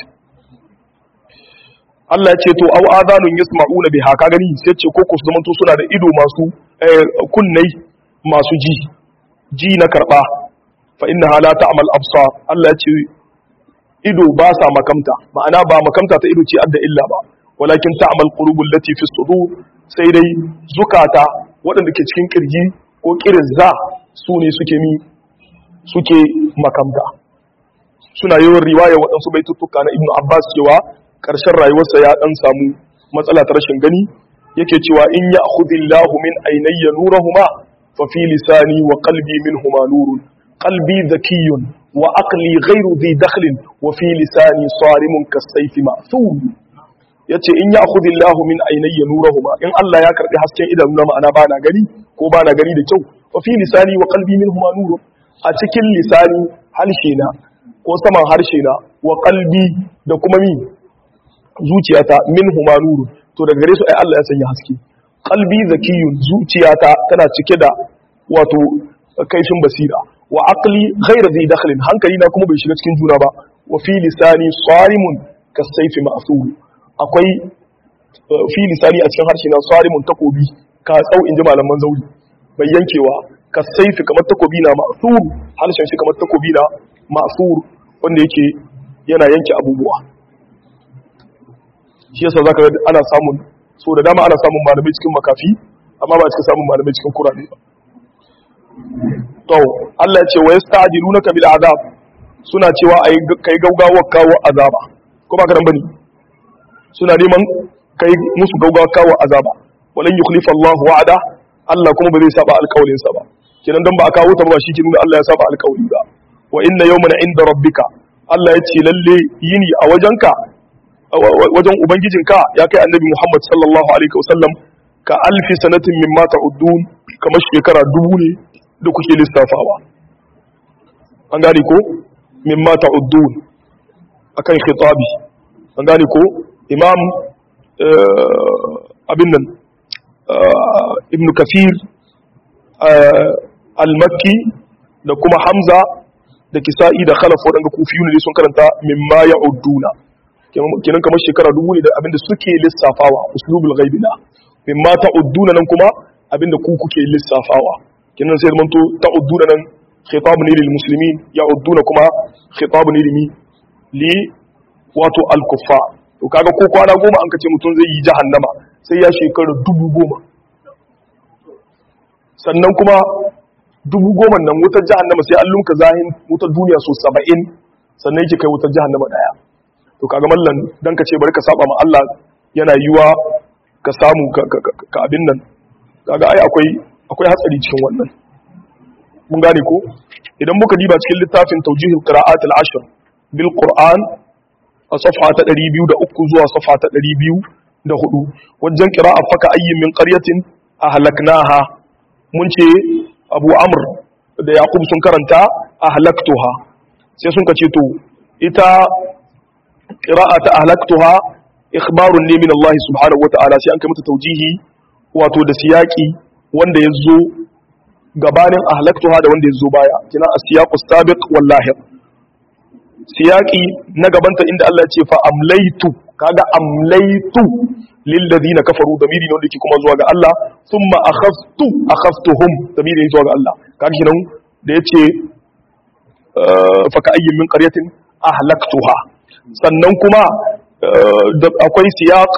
Allah ya ce to aw adanun yasma'una biha ka gani sai ce ko ku su zamanto suna da ido masu kunnai masu ji ji na karba fa innaha la ta'mal absar Allah ya ce ido ba sa makamta ma'ana ba makamta ta ido ce adda illa ba walakin ta'mal qulubul lati fi sudur sai dai zukata waɗanda ke cikin kirji ko kirizza su ne suke mi suke makamta suna yawan riwaya waɗansu baituttuka na ibnu abbas cewa ƙarshen rayuwarsa ya ɗan samu matsala ta rashin gani yake cewa in ya akhudillahu min ainayya nurahuma fa fi lisani wa qalbi minhuma nurun qalbi zakiyun wa aqli ghayru dhi dakhlin wa fi lisani sarimun kasayfi ma'thum yace in ya akhudillahu min ainayya nurahuma in Allah ya karbi hasken idanuna ma'ana bana gani ko bana gani da kyau fa fi lisani wa qalbi minhuma nurun a cikin lisani harshe na ko saman harshe na wa qalbi da kuma mi zuciyata min huma nuru to daga gare su ai Allah ya sanya haske qalbi zakiyun zuciyata tana cike da wato kaifin basira wa aqli ghayra zai dakhlin hankali na kuma bai shiga cikin juna ba wa fi lisani sarimun kasayfi ma'thur akwai fi lisani a cikin harshe na sarimun takobi ka tsau inji malaman zauri bai yankewa kasayfi kamar takobi na ma'thur harshen shi kamar takobi na ma'thur wanda yake yana yanke abubuwa shi yasa zaka ga ana samun so da dama ana samun malamai cikin makafi amma ba cikin samun malamai cikin kurane ba to Allah ya ce wa yasta'jilunaka bil azab suna cewa ai kai gaugawar kawo azaba ko ba karan bane suna neman kai musu gaugawar kawo azaba walan yukhlifa Allah wa'ada Allah kuma ba zai saba alƙawarin sa ba kenan dan ba a kawo ta ba shi ke nuna Allah ya saba alƙawari ba wa inna yawman inda rabbika Allah ya ce lalle yini a wajenka wajen ubangijinka ya kai annabi Muhammad sallallahu alaihi wasallam ka alfi sanatin mimma ta'uddun kamar shekara dubu ne da kuke lissafawa an gane ko mimma ta'uddun akan khitabi an gane ko imam abin nan ibn kafir al-makki da kuma hamza da kisa'i da khalaf waɗanda kufiyu ne sun karanta mimma ya'udduna kenan kamar shekara dubu ne da abinda suke lissafawa uslubul ghaibi na mimma ta'udduna nan kuma abinda ku kuke lissafawa kenan sai zaman to ta'udduna nan khitab ne lil muslimin ya'udduna kuma khitab ne limi li wato al kuffar to kaga ko kwana goma an kace mutum zai yi jahannama sai ya shekara dubu goma sannan kuma dubu goma nan wutar jahannama sai an lumka zahin wutar duniya so saba'in sannan yake kai wutar jahannama daya to kaga mallan dan ka ce bari ka saba ma Allah yana yiwa ka samu ka abin nan kaga ai akwai akwai hatsari cikin wannan mun gane ko idan muka diba cikin littafin tawjihul qira'at al-ashr bil qur'an a safha ta 203 zuwa safha ta 204 wajen qira'a faka ayyin min qaryatin ahlaknaha mun ce abu amr da yaqub sun karanta ahlaktuha sai sun kace to ita qira'ata ahlaktuha ikhbarun ne min Allah subhanahu wata'ala sai an kai mata taujihi wato da siyaki wanda yazo gabanin ahlaktuha da wanda yazo baya kina as-siyaqu sabiq wal lahir siyaki na gabanta inda Allah ya ce fa amlaitu kaga amlaitu lil ladina kafaru damiri ne wanda yake kuma zuwa ga Allah thumma akhaftu akhaftuhum damiri ne zuwa ga Allah kaga kinan da yace fa ka ayyin min qaryatin ahlaktuha sannan kuma akwai siyaq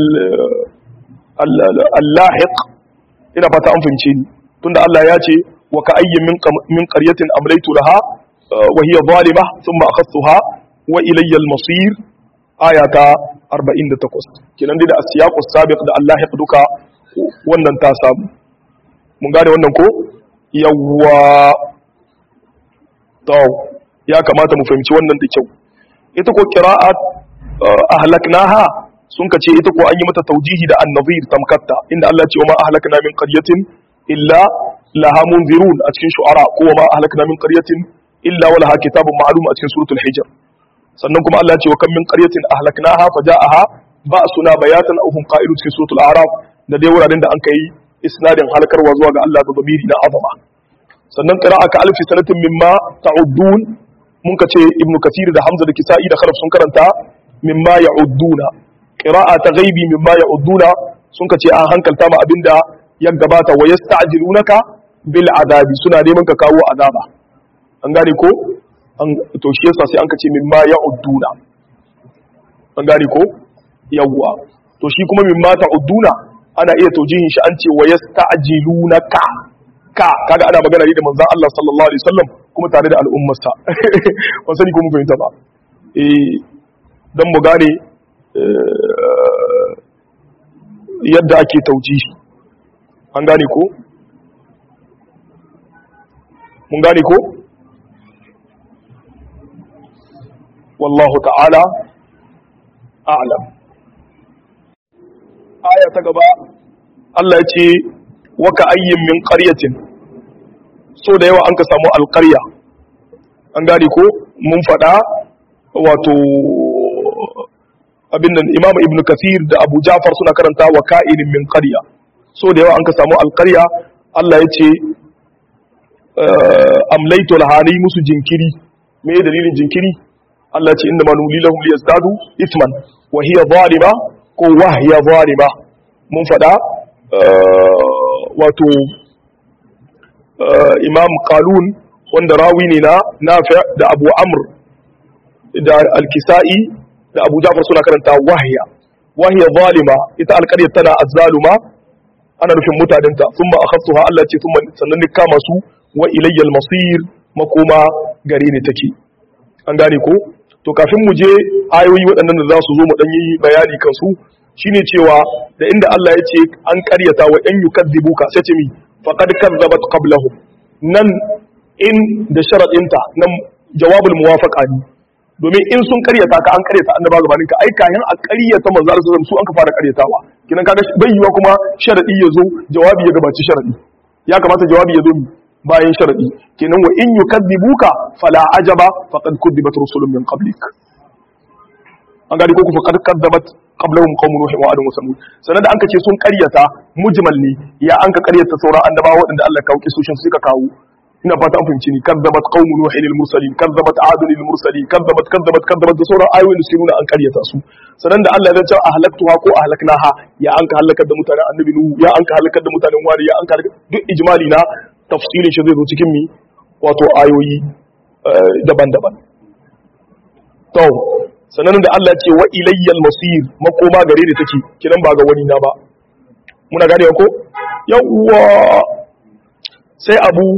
al-lahiq ina fata an fahimce ni tunda Allah ya ce wa ka ayyin min qaryatin amlaytu laha wa hiya zalima thumma akhadtuha wa ilayya al-masir ayata 48 kenan dai da as-siyaq as-sabiq da al-lahiq duka wannan ta samu mun gane wannan ko yawwa to ya kamata mu fahimci wannan da kyau ita ko qira'at ahlaknaha sun kace ita ko an yi mata taujihi da an-nazir tamkatta inda Allah ya ce wa ma ahlakna min qaryatin illa laha munzirun a cikin shu'ara ko wa ma ahlakna min qaryatin illa wa laha kitabun ma'lum a cikin suratul hijr sannan kuma Allah ya ce wa kam min qaryatin ahlaknaha faja'aha ba'suna bayatan aw hum qa'ilun cikin suratul a'raf da dai wuraren da an kai isnadin halkarwa zuwa ga Allah da dabiri na azama sannan qira'a ka alfi sanatin mimma ta'uddun mun ka ce ibn kathir da hamza da kisa'i da khalaf sun karanta mimma ya'udduna qira'a ta ghaibi mimma ya'udduna sun ka ce an hankalta ma abinda ya gabata wa yasta'jilunaka bil azabi suna neman ka kawo azaba an gane ko an to shi yasa sai an ka ce mimma ya'udduna an gane ko yawwa to shi kuma mimma ta'udduna ana iya taujihin shi an ce wa yasta'jilunaka ka kaga ana magana ne da manzon Allah sallallahu alaihi wasallam kuma tare da al'ummarsa ban sani ko mun fahimta ba eh dan mu gane yadda ake taujihi an gane ko mun gane ko wallahu ta'ala a'lam aya ta gaba Allah ya ce waka ayyin min qaryatin so da yawa an ka samu alƙarya an gane ko mun faɗa wato abin nan imam ibn kathir da abu jafar suna karanta wa ka'inin min qarya so da yawa an ka samu alƙarya Allah ya ce amlaitu lahani musu jinkiri me dalilin jinkiri Allah ya ce inda manuli lahum liyazdadu ithman wa hiya zalima ko wa hiya zalima mun faɗa wato imam qalun wanda rawi ne na nafi da abu amr da alkisa'i da abu jafar suna karanta wahya wahya zalima ita alƙaryar tana azzaluma ana nufin mutanenta sun ma akhaftuha Allah ce sun sannan ni kama su wa ilayya masir makoma gare ni take an gane ko to kafin mu je ayoyi waɗannan da za su zo mu ɗan yi bayani kan su shine cewa da inda Allah ya ce an karyata wa ‘yan yi kaddibuka sai ce mi faƙad kazzabat qablahum nan in da sharaɗinta nan jawabul muwafaqa ne domin in sun karyata ka an karyata annaba gabanin ka ai kayan a karyata manzo Allah sallallahu su an ka fara karyatawa kinan kaga bai yiwa kuma sharadi ya zo jawabi ya gabaci sharadi ya kamata jawabi ya zo bayan sharadi kenan wa in yukaddibuka fala ajaba faqad kuddibat rusulun min qablik an gadi ko ku faqad kadzabat qablahum qaumun nuh wa adun wa samud sanan da anka ce sun karyata mujmal ne ya anka karyata sauran annabawa waɗanda Allah ya kawo kisoshin suka kawo ina fata an fahimci ni kadzabat qaumu nuhin lil mursalin kadzabat adun lil mursalin kadzabat kadzabat kadzabat da sauran ayoyin da suke nuna an karyata su sanan da Allah ya ce ahlaktuha ko ahlaknaha ya an ka halakar da mutanen annabi nuhu ya an ka halakar da mutanen wari ya an ka halakar duk ijmali na tafsilin shi zai zo cikin mi wato ayoyi daban-daban to sanan da Allah ya ce wa ilayyal masir makoma gare da take kiran ba ga wani na ba muna gane ko yawwa sai abu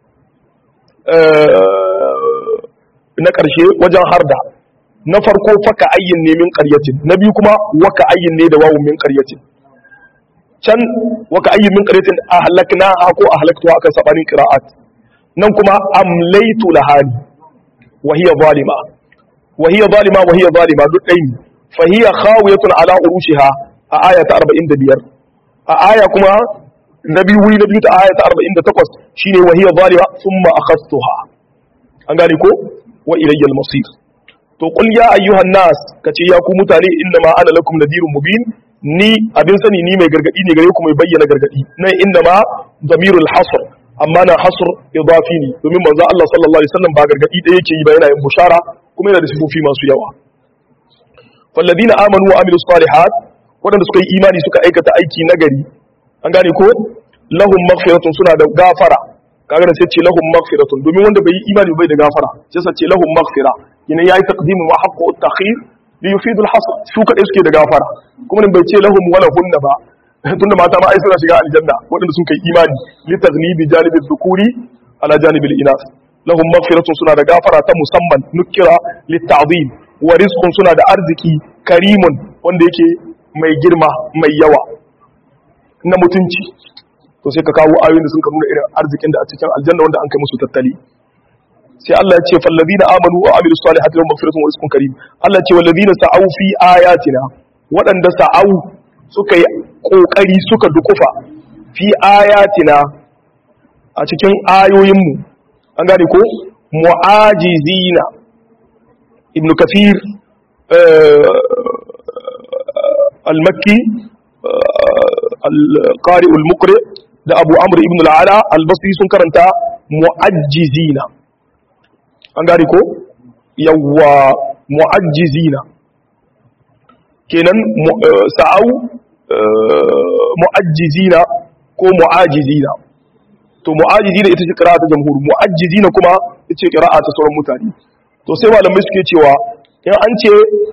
na ƙarshe wajen harda na farko faka ayyin ne min ƙaryatin na biyu kuma waka ayyin ne da wawun min ƙaryatin can waka ayyin min ƙaryatin a halakna ha ko a halaktuwa akan sabanin qira'at nan kuma amlaitu lahani wa hiya zalima wa hiya zalima wa hiya zalima duk ɗaya ne fa hiya khawiyatun ala urushiha a aya ta 45 a aya kuma na biyu wuri na biyu ta aya ta 48 shine wa hiya zalima thumma akhastuha an gane ko wa ilayyal masir to qul ya ayyuhan nas kace ya ku mutane inna ma ana lakum nadirun mubin ni abin sani ni mai gargadi ne gare ku mai bayyana gargadi nan inna ma damirul hasr amma na hasr idafi ne domin manzo Allah sallallahu alaihi wasallam ba gargadi da yake yi ba yana yin bushara kuma yana da sifofi masu yawa falladina amanu wa amilus salihat wadanda suka yi imani suka aikata aiki nagari an gane ko lahum maghfiratun suna da gafara kaga da sai ce lahum maghfiratun domin wanda bai yi imani bai da gafara sai sa ce lahum maghfira yana yayi taqdimu wa haqqu at-takhir li yufidu al-hasr su kadai suke da gafara kuma bai ce lahum wala hunna ba tunda mata ma ai suna shiga aljanna wadanda sun kai imani li taghlibi janibi dhukuri ala janibi al-inas lahum maghfiratun suna da gafara ta musamman nukira li ta'zim wa rizqun suna da arziki karimun wanda yake mai girma mai yawa na mutunci to sai ka kawo ayoyin da sun ka nuna irin arzikin da a cikin aljanna wanda an kai musu tattali sai Allah ya ce fallazina amanu wa amilus salihati lahum maghfiratun wa rizqun karim Allah ya ce wallazina sa'au fi ayatina waɗanda sa'au suka yi kokari suka dukufa fi ayatina a cikin ayoyin mu an gane ko mu'ajizina ibn kathir al-makki al-qari al-muqri da abu amur ibn al'ala albasri sun karanta mu'ajjizina an gari ko yawwa mu'ajjizina kenan sa'au mu'ajjizina ko mu'ajizina to mu'ajizina ita ce kira'a ta jamhur mu'ajjizina kuma ita ce kira'a ta sauran mutane to sai malamai suke cewa in an ce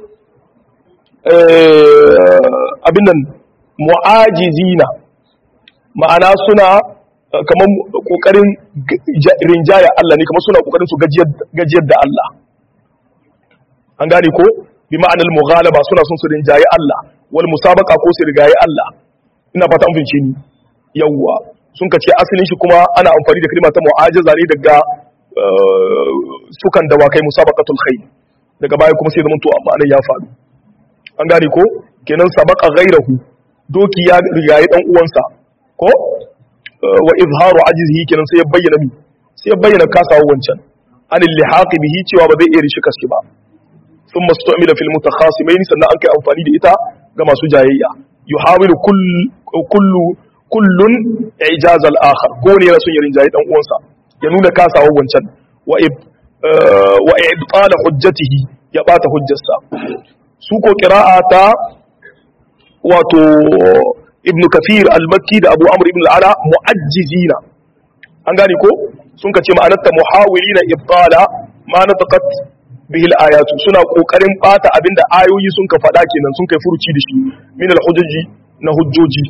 abin nan mu'ajizina ma'ana suna kamar kokarin rinjaya Allah ne kamar suna kokarin su gajiyar da Allah an gane ko bi ma'anar mughalaba suna son su rinjaye Allah wal musabaqa ko su rigaye Allah ina fata an fince ni yawwa sun kace asalin shi kuma ana amfani da kalma ta mu'ajiza ne daga sukan dawakai musabaqatul khayl daga baya kuma sai zaman to amma ya faru an gane ko kenan sabaqa ghairahu doki ya rigaye dan uwansa ko wa izharu ajzihi kenan sai ya bayyana mi sai ya bayyana kasawa wancan anil lihaqi bihi cewa ba zai iya rishi kaske ba thumma stu'mila fil mutakhasimain sannan an kai amfani da ita ga masu jayayya yuhawilu kullu kullun ijaz al akhar gone yana son ya rinjaye dan uwansa ya nuna kasawa wancan wa wa ibtal hujjatihi ya bata hujjarsa su ko qira'ata wato ibn kafir al-makki da abu amr ibn al-ala mu'ajjizina an gane ko sun kace ma'anarta muhawilina ibtala ma nataqat bihi al-ayatu suna kokarin bata abinda ayoyi sun ka fada kenan sun kai furuci da shi min al-hujjaji na hujjoji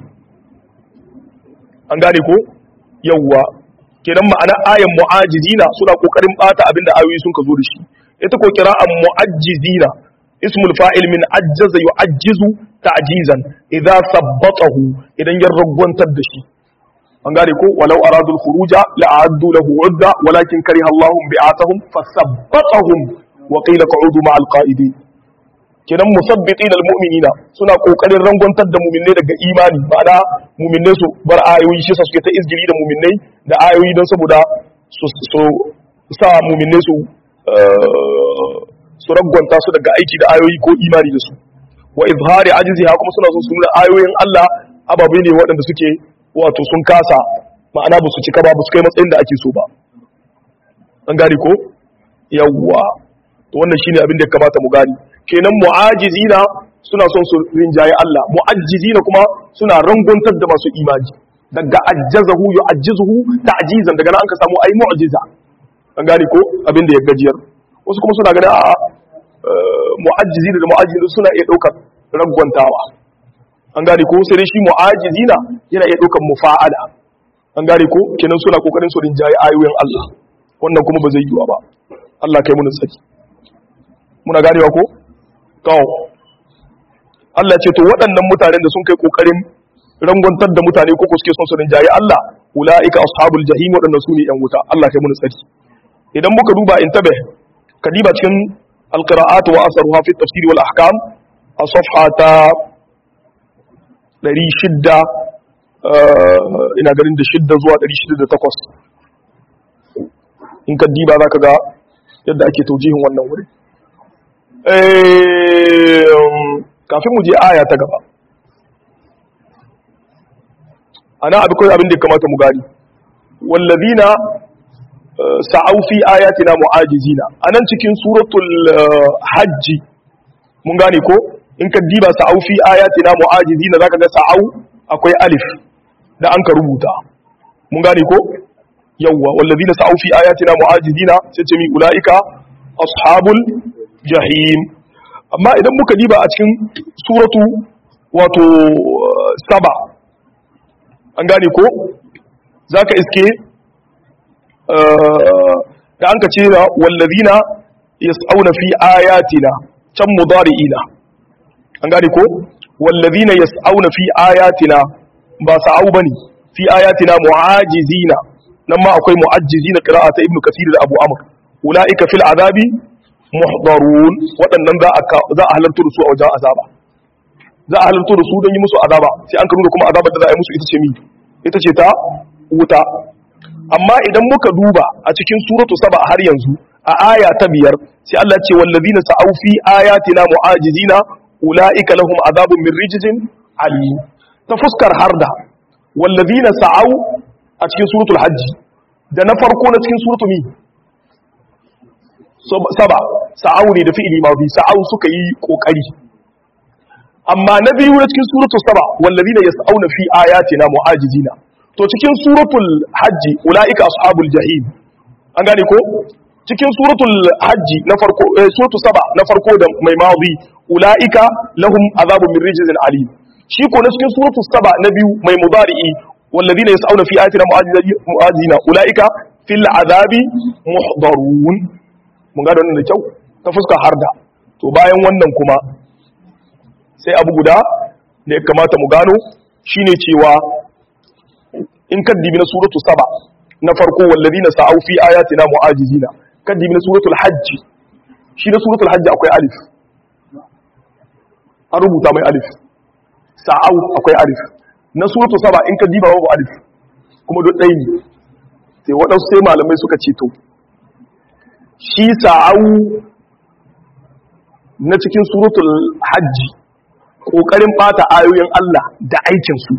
an gane ko yawwa kenan ma'anar ayan mu'ajizina suna kokarin bata abinda ayoyi sun ka zo da shi ita ko kira'an mu'ajjizina ismul fa'il min ajjaza yu'ajjizu ta'jizan idza sabbatahu idan ya ragwantar da shi an gane ko walau aradul khuruja la'addu lahu udda walakin kariha Allahu bi'atahum fasabbatahum wa qila qa'udu ma'al qa'idin kenan musabbitin almu'minina suna kokarin rangwantar da mu'minai daga imani ma'ana mu'minai su bar ayoyi shi sa suke ta izgiri da mu'minai da ayoyi don saboda su sa mu'minai su su ragwanta su daga aiki da ayoyi ko imani da su wa izhari ajiziha kuma suna so su nuna ayoyin Allah ababai ne waɗanda suke wato sun kasa ma'ana ba su cika ba ba su kai matsayin da ake so ba an gane ko yawwa to wannan shine abin da ya kamata mu gani kenan mu'ajizina suna son su rinjaye Allah mu'ajjizina kuma suna ranguntar da masu imani daga ajjazahu yu'ajjizuhu ta'jizan daga nan an ka samu ai mu'jiza an gane ko abin da ya gajiyar wasu kuma suna ganin a mu'ajjizina da mu'ajjizina suna iya daukar rangwantawa an gane ko sai shi mu'ajizina yana iya daukar mufa'ala an gane ko kenan suna kokarin su rinjaye ayoyin Allah wannan kuma ba zai yiwa ba Allah kai mu saki muna ganewa ko to Allah ce to waɗannan mutanen da sun kai kokarin rangontar da mutane ko suke son su rinjaye Allah ulaika ashabul jahim waɗannan su ne yan wuta Allah kai mu saki idan muka duba intabe kadiba cikin alqira'at wa asaruha fi tafsir wal ahkam a safha ta 600 ina ganin da shidda zuwa 608 in ka diba za ka ga yadda ake taujihin wannan wuri kafin mu je aya ta gaba ana abu kawai abin da ya kamata mu gani wallazina sa'au fi ayatina mu'ajizina anan cikin suratul hajji mun gane ko in ka diba sa'au fi ayatina mu'ajizina zaka ga sa'au akwai alif da an ka rubuta mun gane ko yawwa wallazina sa'u fi ayatina mu'ajizina sai ce mi ulaika ashabul jahim amma idan muka diba a cikin suratu wato saba an gane ko zaka iske da an ka ce wallazina yas'auna fi ayatina can mudari'ina an gane ko wallazina yas'auna fi ayatina ba sa'au bane fi ayatina mu'ajizina nan ma akwai mu'ajjizina qira'ata ibnu kathir da abu amr ulaika fil azabi muhdarun waɗannan za a za a halarta da su a wajen azaba za a halarta da su don yi musu azaba sai an nuna kuma azabar da za a yi musu ita ce mi ita ce ta wuta amma idan muka duba a cikin suratu saba har yanzu a aya ta biyar sai Allah ce wallazina sa'au fi ayatina mu'ajizina ulaika lahum azabun min rijzin alim ta fuskar harda wallazina sa'au a cikin suratul hajji da na farko na cikin suratul mi saba sa'au ne da fi'ili mafi sa'au suka yi kokari amma na biyu na cikin suratul saba wallazina yas'auna fi ayatina mu'ajizina to cikin suratul hajji ulaika ashabul jahim an gane ko cikin suratul hajji na farko suratul saba na farko da mai mazi ulaika lahum azabun min rijzin alim shi ko na cikin suratul saba na biyu mai mudari'i والذين يسعون في آياتنا معاذين أولئك في العذاب محضرون mun gada wannan da kyau ta fuska harda to bayan wannan kuma sai abu guda da ya kamata mu gano shine cewa in kaddibi na suratu saba na farko wallazina sa'au fi ayatina mu'ajizina kaddibi na suratul hajj shi na suratul hajj akwai alif an rubuta mai alif sa'au akwai alif na suratu saba in ka diba babu alif kuma duk ɗaya ne sai waɗansu sai malamai suka ce to shi sa'au na cikin suratul hajji ƙoƙarin ɓata ayoyin Allah da aikinsu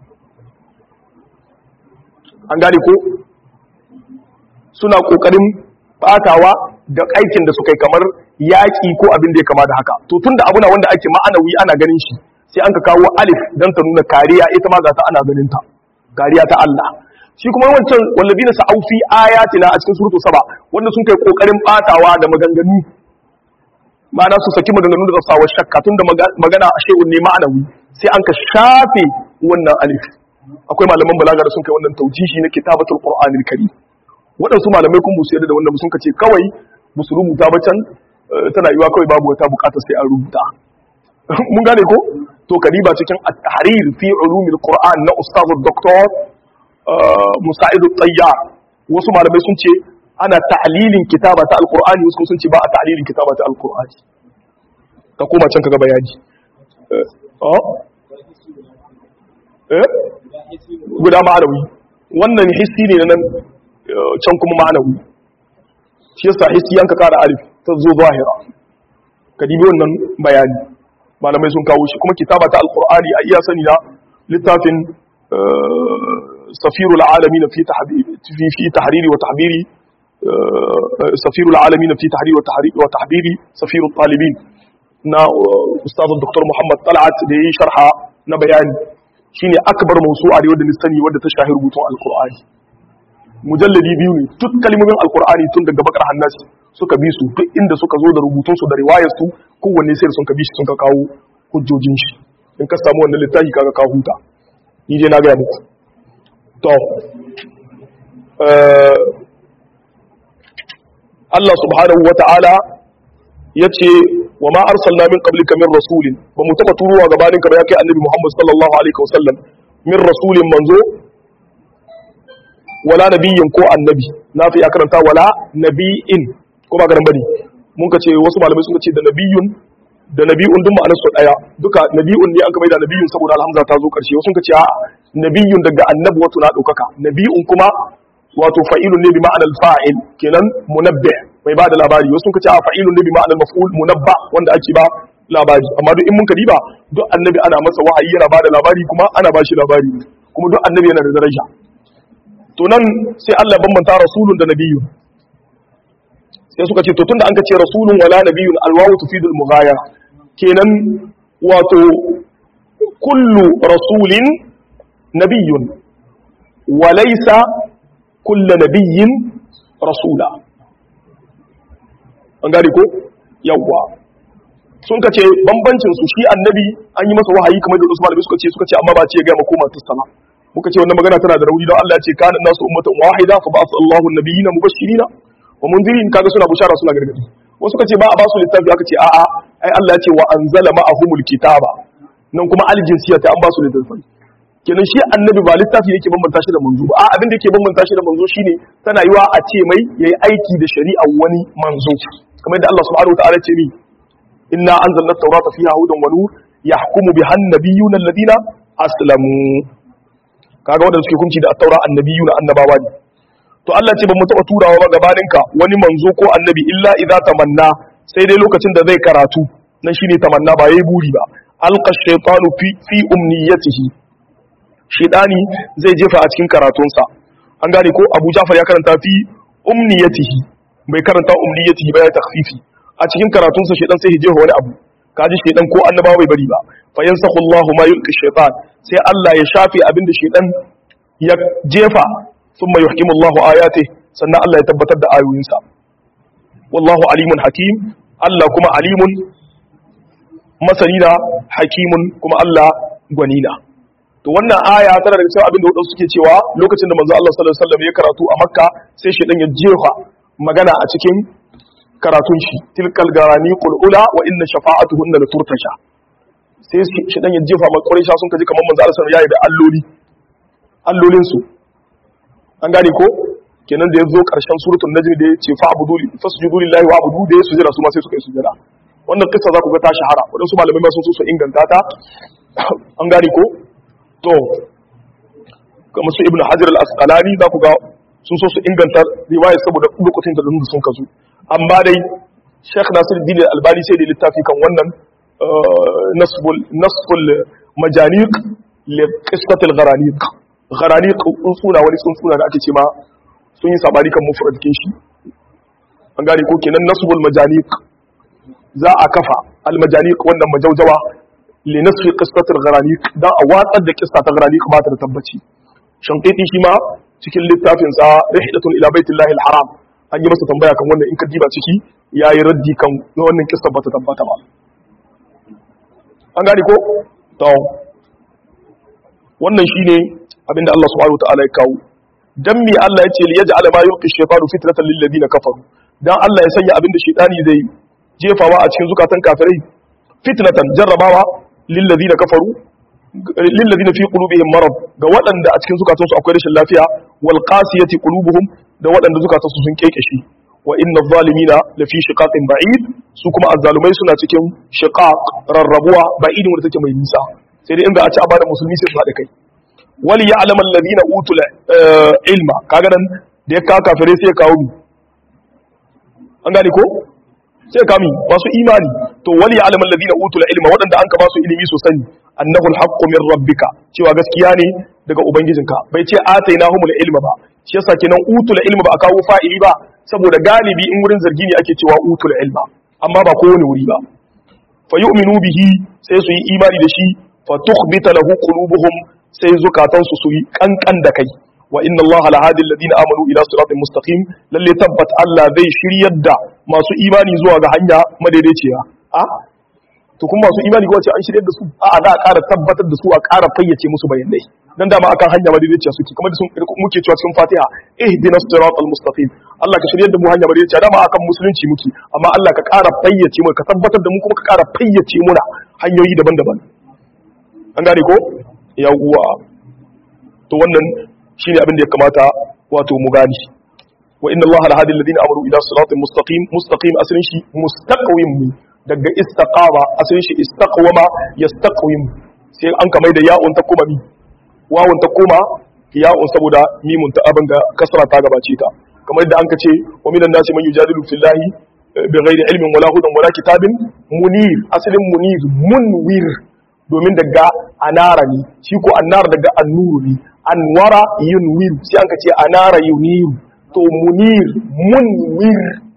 an gane ko suna ƙoƙarin ɓatawa da aikin da suka yi kamar yaƙi ko abin da ya kama da haka to tun da abuna wanda ake ma'anawi ana ganin shi sai an ka kawo alif don ta nuna kariya ita ma ta ana ganin ta kariya ta Allah shi kuma wancan wallabi na sa'au fi ayatina a cikin surutu saba wanda sun kai kokarin batawa da maganganu ma'ana su saki maganganu da sawa shakka tun da magana a shehun ne ma'anawi sai an ka shafe wannan alif akwai malaman balaga da sun kai wannan taujihi na kitabatul qur'anil karim waɗansu malamai kun musu yadda da wanda sun ce kawai musu rubuta ba can tana yiwa kawai babu wata bukata sai an rubuta mun gane ko to kadiba cikin at-tahrir fi ulumil qur'an na ustaz doktor musa'id at-tayyar wasu malamai sun ce ana ta'lilin kitaba ta alqur'ani wasu sun ce ba a ta'lilin kitaba ta alqur'ani ka koma can kaga bayani eh guda ma'anawi wannan hissi ne nan can kuma ma'anawi shi yasa hissi yanka kara alif ta zo zahira ka dibi wannan bayani malamai sun kawo shi kuma kitaba ta alqur'ani a iya sani na littafin safirul alamin fi fi fi tahriri wa tahbiri safirul alamin fi tahrir wa tahrir wa tahbiri safirul talibin na ustaz dr muhammad talat da yayi sharha na bayani shine akbar mawsu'a da wanda ni sani wanda ta shahi rubutun alqur'ani mujalladi biyu ne duk kalmomin alqur'ani tun daga bakar hannasi suka bi su duk inda suka zo da rubutun su da riwayar su kowanne sai sun ka bi shi sun ka kawo hujjojin shi in ka samu wannan littafi kaga ka huta ni dai na ga muku to Allah subhanahu wata'ala yace wa ma arsalna min qablika min rasulin ba mu taba turuwa gabanin ka ba ya kai annabi Muhammad sallallahu alaihi wasallam min rasulin manzo wala nabiyyin ko annabi na fi karanta wala nabiyin ko ba garan bane mun ka ce wasu malamai sun ce da nabiyyun da nabiyyun duk ma'anar su daya duka nabiyyun ne an ka da nabiyyun saboda alhamza ta zo karshe wasu sun ka ce a nabiyyun daga annabi wato na daukaka nabiyyun kuma wato fa'ilun ne bi ma'anar fa'il kenan munabbi mai ba da labari wasu sun ka ce a fa'ilun ne bi ma'anar maf'ul munabba wanda ake ba labari amma duk in mun ka diba duk annabi ana masa wahayi yana ba da labari kuma ana ba shi labari kuma duk annabi yana da daraja to nan sai Allah bambanta rasulun da nabiyyun sai suka ce to tunda an ka ce rasulun wala nabiyyun alwawu tufidul mughayara kenan wato kullu rasulin nabiyyun wa laysa kullu nabiyyin rasula an gane ko yawwa sun ka ce bambancin su shi annabi an yi masa wahayi kamar da Usman suka ce suka ce amma ba ce ya ga makoma tasala muka ce wannan magana tana da rauni don Allah ya ce kana nasu ummatan wahida fa ba'atha Allahu an-nabiyina mubashshirina wa munzirin kaga suna bushara suna gargadi wasu kace ba a ba su littafi aka ce a'a ai Allah ya ce wa anzala ma'ahumul kitaba nan kuma aljinsiyya ta an ba su littafi kenan shi annabi ba littafi yake bambanta shi da manzo ba a abin da yake bambanta shi da manzo shine tana yiwa a ce mai yayi aiki da shari'a wani manzo kamar yadda Allah subhanahu wataala ce ni inna anzalna at-taurata fiha hudan wa nur yahkumu biha an-nabiyyuna alladhina aslamu kaga wanda suke hukunci da at-taura annabiyuna annabawa ne to Allah ce ba mu taɓa turawa ba gabaninka wani manzo ko annabi illa idza tamanna sai dai lokacin da zai karatu nan shine tamanna ba yayi buri ba alqa shaytanu fi fi umniyatihi shaytani zai jefa a cikin karatunsa an gane ko Abu Ja'far ya karanta fi umniyatihi bai karanta umniyatihi ba ya takhfifi a cikin karatunsa shaytan sai ya jefa wani abu kaji shaytan ko annabawa bai bari ba fa yansakhu Allahu ma yulqi shaytan sai Allah ya shafe abin da shaytan ya jefa ثم يحكم الله آياته sannan Allah ya tabbatar da ayoyinsa wallahu alimun hakim Allah kuma alimun masanina hakimun kuma Allah gwanina to wannan aya tana daga cikin abin da wadansu suke cewa lokacin da manzo Allah sallallahu alaihi wasallam ya karatu a Makka sai shedan ya jefa magana a cikin karatun shi tilkal garani qul ula wa inna shafa'atuhunna la turtasha sai shedan ya jefa ma Quraysh sun kaji kamar manzo Allah sallallahu alaihi wasallam ya yi da alloli allolin su an gane ko kenan da ya zo ƙarshen suratul najm da ya ce fa abudu fasjudu lillahi wa abudu da ya sujada su ma sai suka yi sujada wannan kissa za ku ga ta shahara waɗansu malamai ma sun so su inganta ta an gane ko to kamar su ibnu hajar al-asqalani za ku ga sun so su inganta riwaya saboda lokacin da sun kazu amma dai Sheikh Nasiruddin Al-Albani sai da littafi kan wannan nasbul nasbul majaniq li qissatil gharaniq gharani tsuntsuna wani tsuntsuna da ake ce ma sun yi sabani kan mufradikin shi an gane ko kenan nasbul majaniq za a kafa al majaniq wannan majaujawa li nasfi qissatil gharani dan a watsar da qissa ta gharani ba ta da tabbaci shanqiti shi ma cikin littafin sa rihlatun ila baitillahi al haram an yi masa tambaya kan wannan in ka diba ciki yayi raddi kan wannan qissa ba ta tabbata ba an gane ko to wannan shine abinda Allah subhanahu wataala ya kawo dan me Allah ya ce li yaj'ala ma yulqi shaytanu fitnatan lil ladina kafaru dan Allah ya sanya abinda shaytani zai jefawa a cikin zukatan kafirai fitnatan jarrabawa lil ladina kafaru lil ladina fi qulubihim marad ga waɗanda a cikin zukatansu akwai rashin lafiya wal qasiyati qulubuhum da waɗanda zukatansu sun kekeshe wa inna zalimina la fi shiqaqin ba'id su kuma azzalumai suna cikin shiqaq rarrabuwa ba'idin wanda take mai nisa sai dai inda a ci a bada musulmi sai su haɗa kai wali ya alaman ladina utul ilma kaga nan da ya kawo kafirai sai ya kawo mi an gane ko sai kami masu imani to wali ya alaman ladina utul ilma waɗanda an ka ba su ilimi su sani annahu alhaqqu min rabbika cewa gaskiya ne daga ubangijinka bai ce atainahumul ilma ba shi yasa kenan utul ilma ba a kawo fa'ili ba saboda galibi in wurin zargi ne ake cewa utul ilma amma ba kowane wuri ba fa yu'minu bihi sai su yi imani da shi fa tukhbita lahu qulubuhum sai zukatansu su yi kankan da kai wa inna allaha la hadi alladhina amanu ila siratin mustaqim lalle tabbat Allah zai shiryar da masu imani zuwa ga hanya madaidaiciya a to kuma masu imani ko wace an shiryar da su a za a ƙara tabbatar da su a ƙara fayyace musu bayanai dan dama akan hanya madaidaiciya suke kamar da sun muke cewa cikin Fatiha ihdina siratal mustaqim Allah ka shiryar da mu hanya madaidaiciya dama akan musulunci muke amma Allah ka ƙara fayyace mu ka tabbatar da mu kuma ka ƙara fayyace muna hanyoyi daban-daban an gane ko yawwa to wannan shine abin da ya kamata wato mu gani wa inna allaha la hadi alladhina amanu ila siratin mustaqim mustaqim asalin shi mustaqwim daga istaqama asalin shi istaqwama yastaqwim sai an kamar da ya'un ta kuma mi wawun ta kuma ya'un saboda mimun ta abin ga kasra ta gabace ta kamar da an ka ce wa minan nasi man yujadilu fillahi bighairi ilmin wala hudan wala kitabin munir asalin munir munwir domin daga anara ne shi ko annara daga annuru ne anwara yunwir sai an ka ce anara yuniru to munir munwir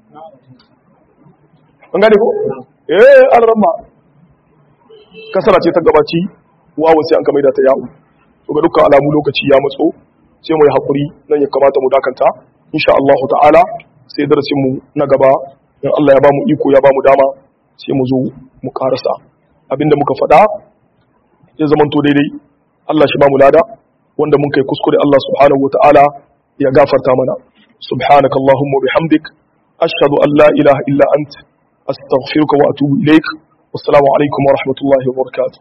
an gane ko eh alramma kasara ce ta gabaci wawo sai an ka maida ta yawo to ga dukkan alamu lokaci ya matso sai mu yi hakuri nan ya kamata mu dakanta insha Allah ta'ala sai darasin mu na gaba in Allah ya ba mu iko ya ba mu dama sai mu zo mu karasa abinda muka faɗa ya zamanto daidai Allah shi ba mu lada wanda mun kai kuskure Allah subhanahu wata'ala ya gafarta mana subhanaka allahumma bihamdik ashhadu an la ilaha illa ant astaghfiruka wa atubu ilaik wassalamu alaikum wa rahmatullahi wa barakatuh